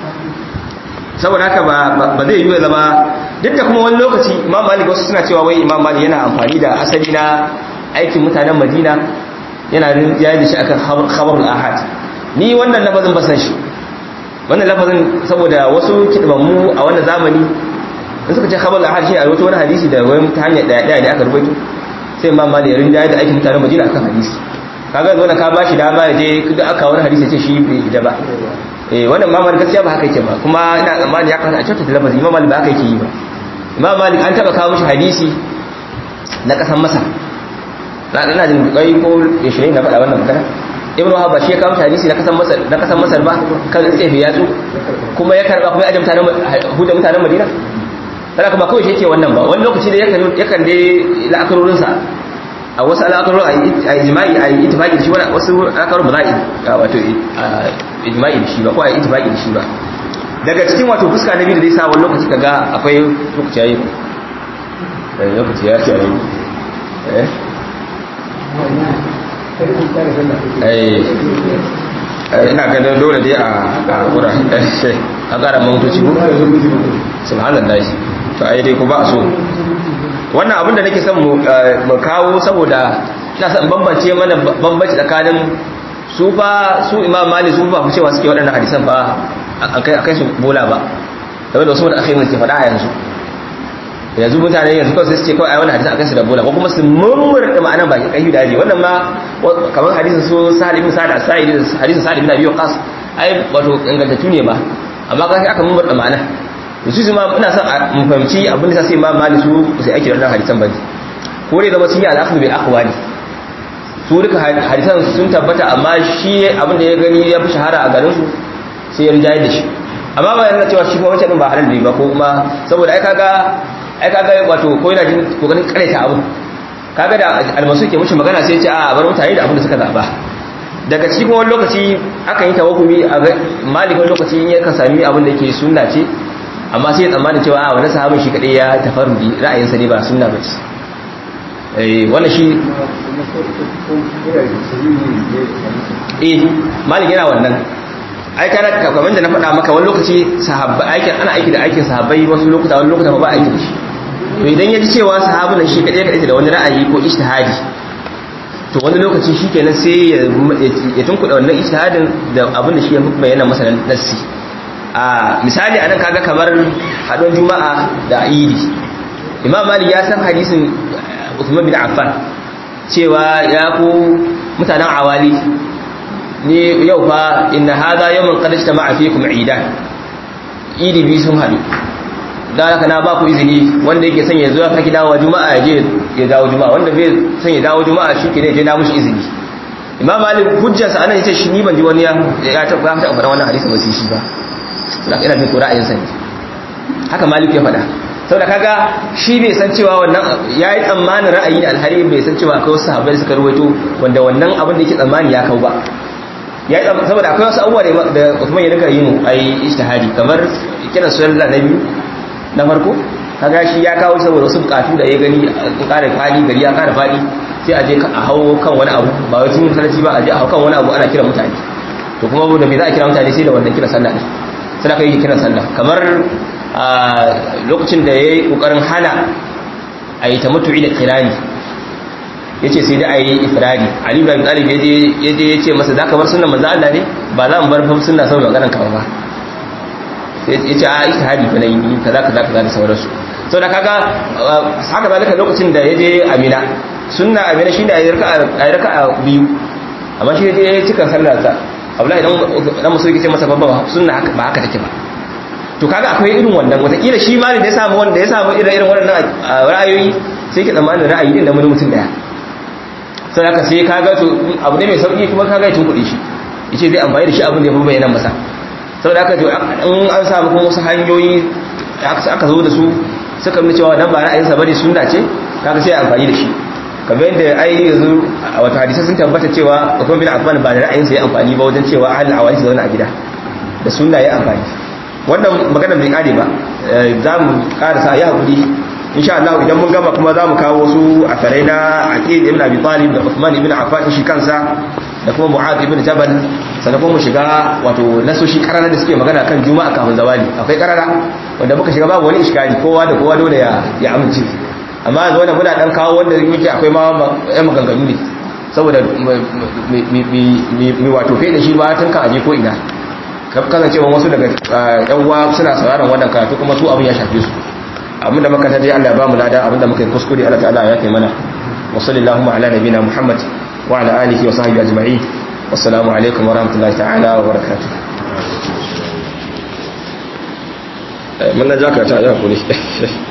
saboda haka ba ba zai yi zama duk da kuma wani lokaci imam malik wasu suna cewa wai imam malik yana amfani da asali na aikin mutanen madina yana ya da shi akan khabarul ahad ni wannan lafazin ba san shi wannan lafazin saboda wasu kidbammu a wannan zamani in suka ce khabarul ahad shi a rawaito wani hadisi da wani ta hanyar daya daya ne aka rubuto sai imam malik ya rinda da aikin mutanen madina akan hadisi kaga wannan ka bashi dama ya je duk aka wani hadisi ya ce shi bai da ba eh wannan imam malik gaskiya ba haka yake ba kuma ina tsammani ya kamata a cewa lafazi imam malik ba haka yake yi ba imam malik an taba kawo mishi hadisi na kasan masar na ina jin kai ko 20 na faɗa wannan magana ibnu wahab shi ya kawo hadisi na kasan masar na kasan masar ba kan tsefe yatsu kuma ya karba kuma ya ajamta mutanen huda mutanen madina kada kuma kawai shi yake wannan ba wani lokaci da yakan yakan dai la'akarorin sa a wasu al'akarorin a ijma'i a ittifaqi da shi wasu al'akarorin ba za a wato ijma'i da shi ba ko a ittifaqi da shi ba daga cikin wato fuska na biyu da zai sa wani lokaci kaga akwai lokaci yayi lokaci ya ce yayi eh ina ganin dole dai a wura a ƙara mamutoci ko subhanallah to ai dai ko ba a so wannan abin da nake son mu kawo saboda ina son bambance mana bambanci tsakanin su fa su imam mali su ba cewa suke waɗannan hadisan ba a kai su bola ba saboda wasu da aka yi ke faɗa a yanzu yanzu mutane yanzu kawai sai ce kawai ai wannan hadisin akan su da bola ko kuma su murmurta ma'anan baki kai da wannan ma kamar hadisin su Sa'id ibn Sa'id as-Sa'id hadisin Sa'id ibn Abi Waqqas ai wato ingantattu ne ba amma kai aka murmurta ma'ana to su ma ina son mu fahimci abin da sai Imam Malik su sai ake wannan hadisan ba ko ne zama sun yi al-akhdh bil aqwali su duka hadisan sun tabbata amma shi abin da ya gani ya fi shahara a garin su sai ya rijaye da shi amma ba yana cewa shi kuma wancan din ba halal ne ba ko kuma saboda ai kaga ai kaga wato ko yana jin kokarin karaita abu kaga da almasu ke mushi magana sai ya ce a bar mutane da abin da suka zaba daga cikin wani lokaci aka yi tawakumi a malik wani lokaci ya ka sami abin da yake sunna ce amma sai ya tsammanin cewa a wani sahabin shi kadai ya tafarudi ra'ayinsa ne ba sunna ba ce eh wannan shi eh malik yana wannan ai kana kamar da na faɗa maka wani lokaci sahabba aikin ana aiki da aikin sahabbai wasu lokuta wani lokuta ba aiki da shi to idan ya ji cewa sahabin shi kadai kadai da wani ra'ayi ko ijtihadi to wani lokaci shikenan sai ya tunkuɗa wannan ijtihadin da abin da shi ya bayyana masa nassi a misali anan kaga kamar haɗon juma'a da idi imam malik ya san hadisin Uthman bin Affan cewa ya ku mutanen awali ni yau fa inna hadha yawmun qad ijtama'a fikum idan idi bi sun hadu dan haka na ba ku izini wanda yake son ya zo ya saki dawo juma'a ya je ya dawo juma'a wanda bai son ya dawo juma'a shi ke ne je na mushi izini imam malik hujjarsa anan yace shi ni ban ji wani ya ya ta ba ta faɗa wannan hadisi ba sai shi ba saboda ina jin ra'ayin sa ne haka malik ya faɗa saboda kaga shi bai san cewa wannan yayi tsammanin ra'ayi alhari bai san cewa akwai wasu sahabbai suka ruwaito wanda wannan abin da yake tsammani ya kau ba yayi saboda akwai wasu abubuwa da Uthman ya rika yin ai ijtihadi kamar kiran sallah na biyu na farko kaga shi ya kawo saboda wasu bukatu da ya gani in ƙara fadi gari ya ƙara fadi sai a je a hawo kan wani abu ba wai tun sarki ba a je a hawo kan wani abu ana kira mutane to kuma da me za a kira mutane sai da wannan kira sallah ne sai aka yi kiran sallah kamar a lokacin da ya yi ƙoƙarin hana a yi ta mutu'i da kirani ya ce sai da a yi ifirari ali ibrahim talib ya je ya ce masa za ka bar sunan manzo Allah ne ba za mu bar fam sunna saboda maganar kama ba ya ce a ita hadi fa nayi kaza kaza kaza da sauransu sau da kaga haka zalika lokacin da ya je amina sunna amina shine a yi raka'a biyu amma shi ya je cika sallar sa abdullahi dan musu yake ce masa babba sunna ba haka take ba to kaga akwai irin wannan watakila shi malin da ya samu wanda ya samu irin irin waɗannan ra'ayoyi sai ke tsammanin ra'ayi din da wani mutum daya sai haka sai kaga to abu ne mai sauki kuma kaga ya tunkuɗe shi yace zai amfani da shi abin da ya fi bayyana masa saboda haka to in an samu kuma wasu hanyoyi aka zo da su suka nuna cewa nan ba ra'ayinsa bane sunna ce kaga sai amfani da shi kamar yadda ai yanzu wata hadisi sun tabbata cewa Uthman bin Affan ba da ra'ayinsa ya amfani ba wajen cewa ahlul awali su zauna a gida da sunna ya amfani wannan magana bai kare ba za mu karasa ya haƙuri insha Allah idan mun gama kuma za mu kawo su a farai na aqid ibn abi talib da Uthman ibn Affan shi kansa da kuma Mu'adh ibn Jabal sannan kuma mu shiga wato nasoshi karara da suke magana kan juma'a kafin zawali akwai karara wanda muka shiga babu wani iskari kowa da kowa dole ya ya amince amma yanzu wannan muna dan kawo wanda yake akwai ma yan maganganu ne saboda mi wato fe da shi ba tun kan aje ko ina kasancewa wasu daga yan uwa suna sauraron wannan karatu kuma su abin ya shafe su abin da muka taje Allah ya ba mu lada abin da muka yi kuskure Allah ta'ala ya kai mana wa sallallahu ala nabina Muhammad wa ala alihi wa sahbihi ajma'in wassalamu alaikum wa rahmatullahi ta'ala wa barakatuh mun na jaka ta ya kuri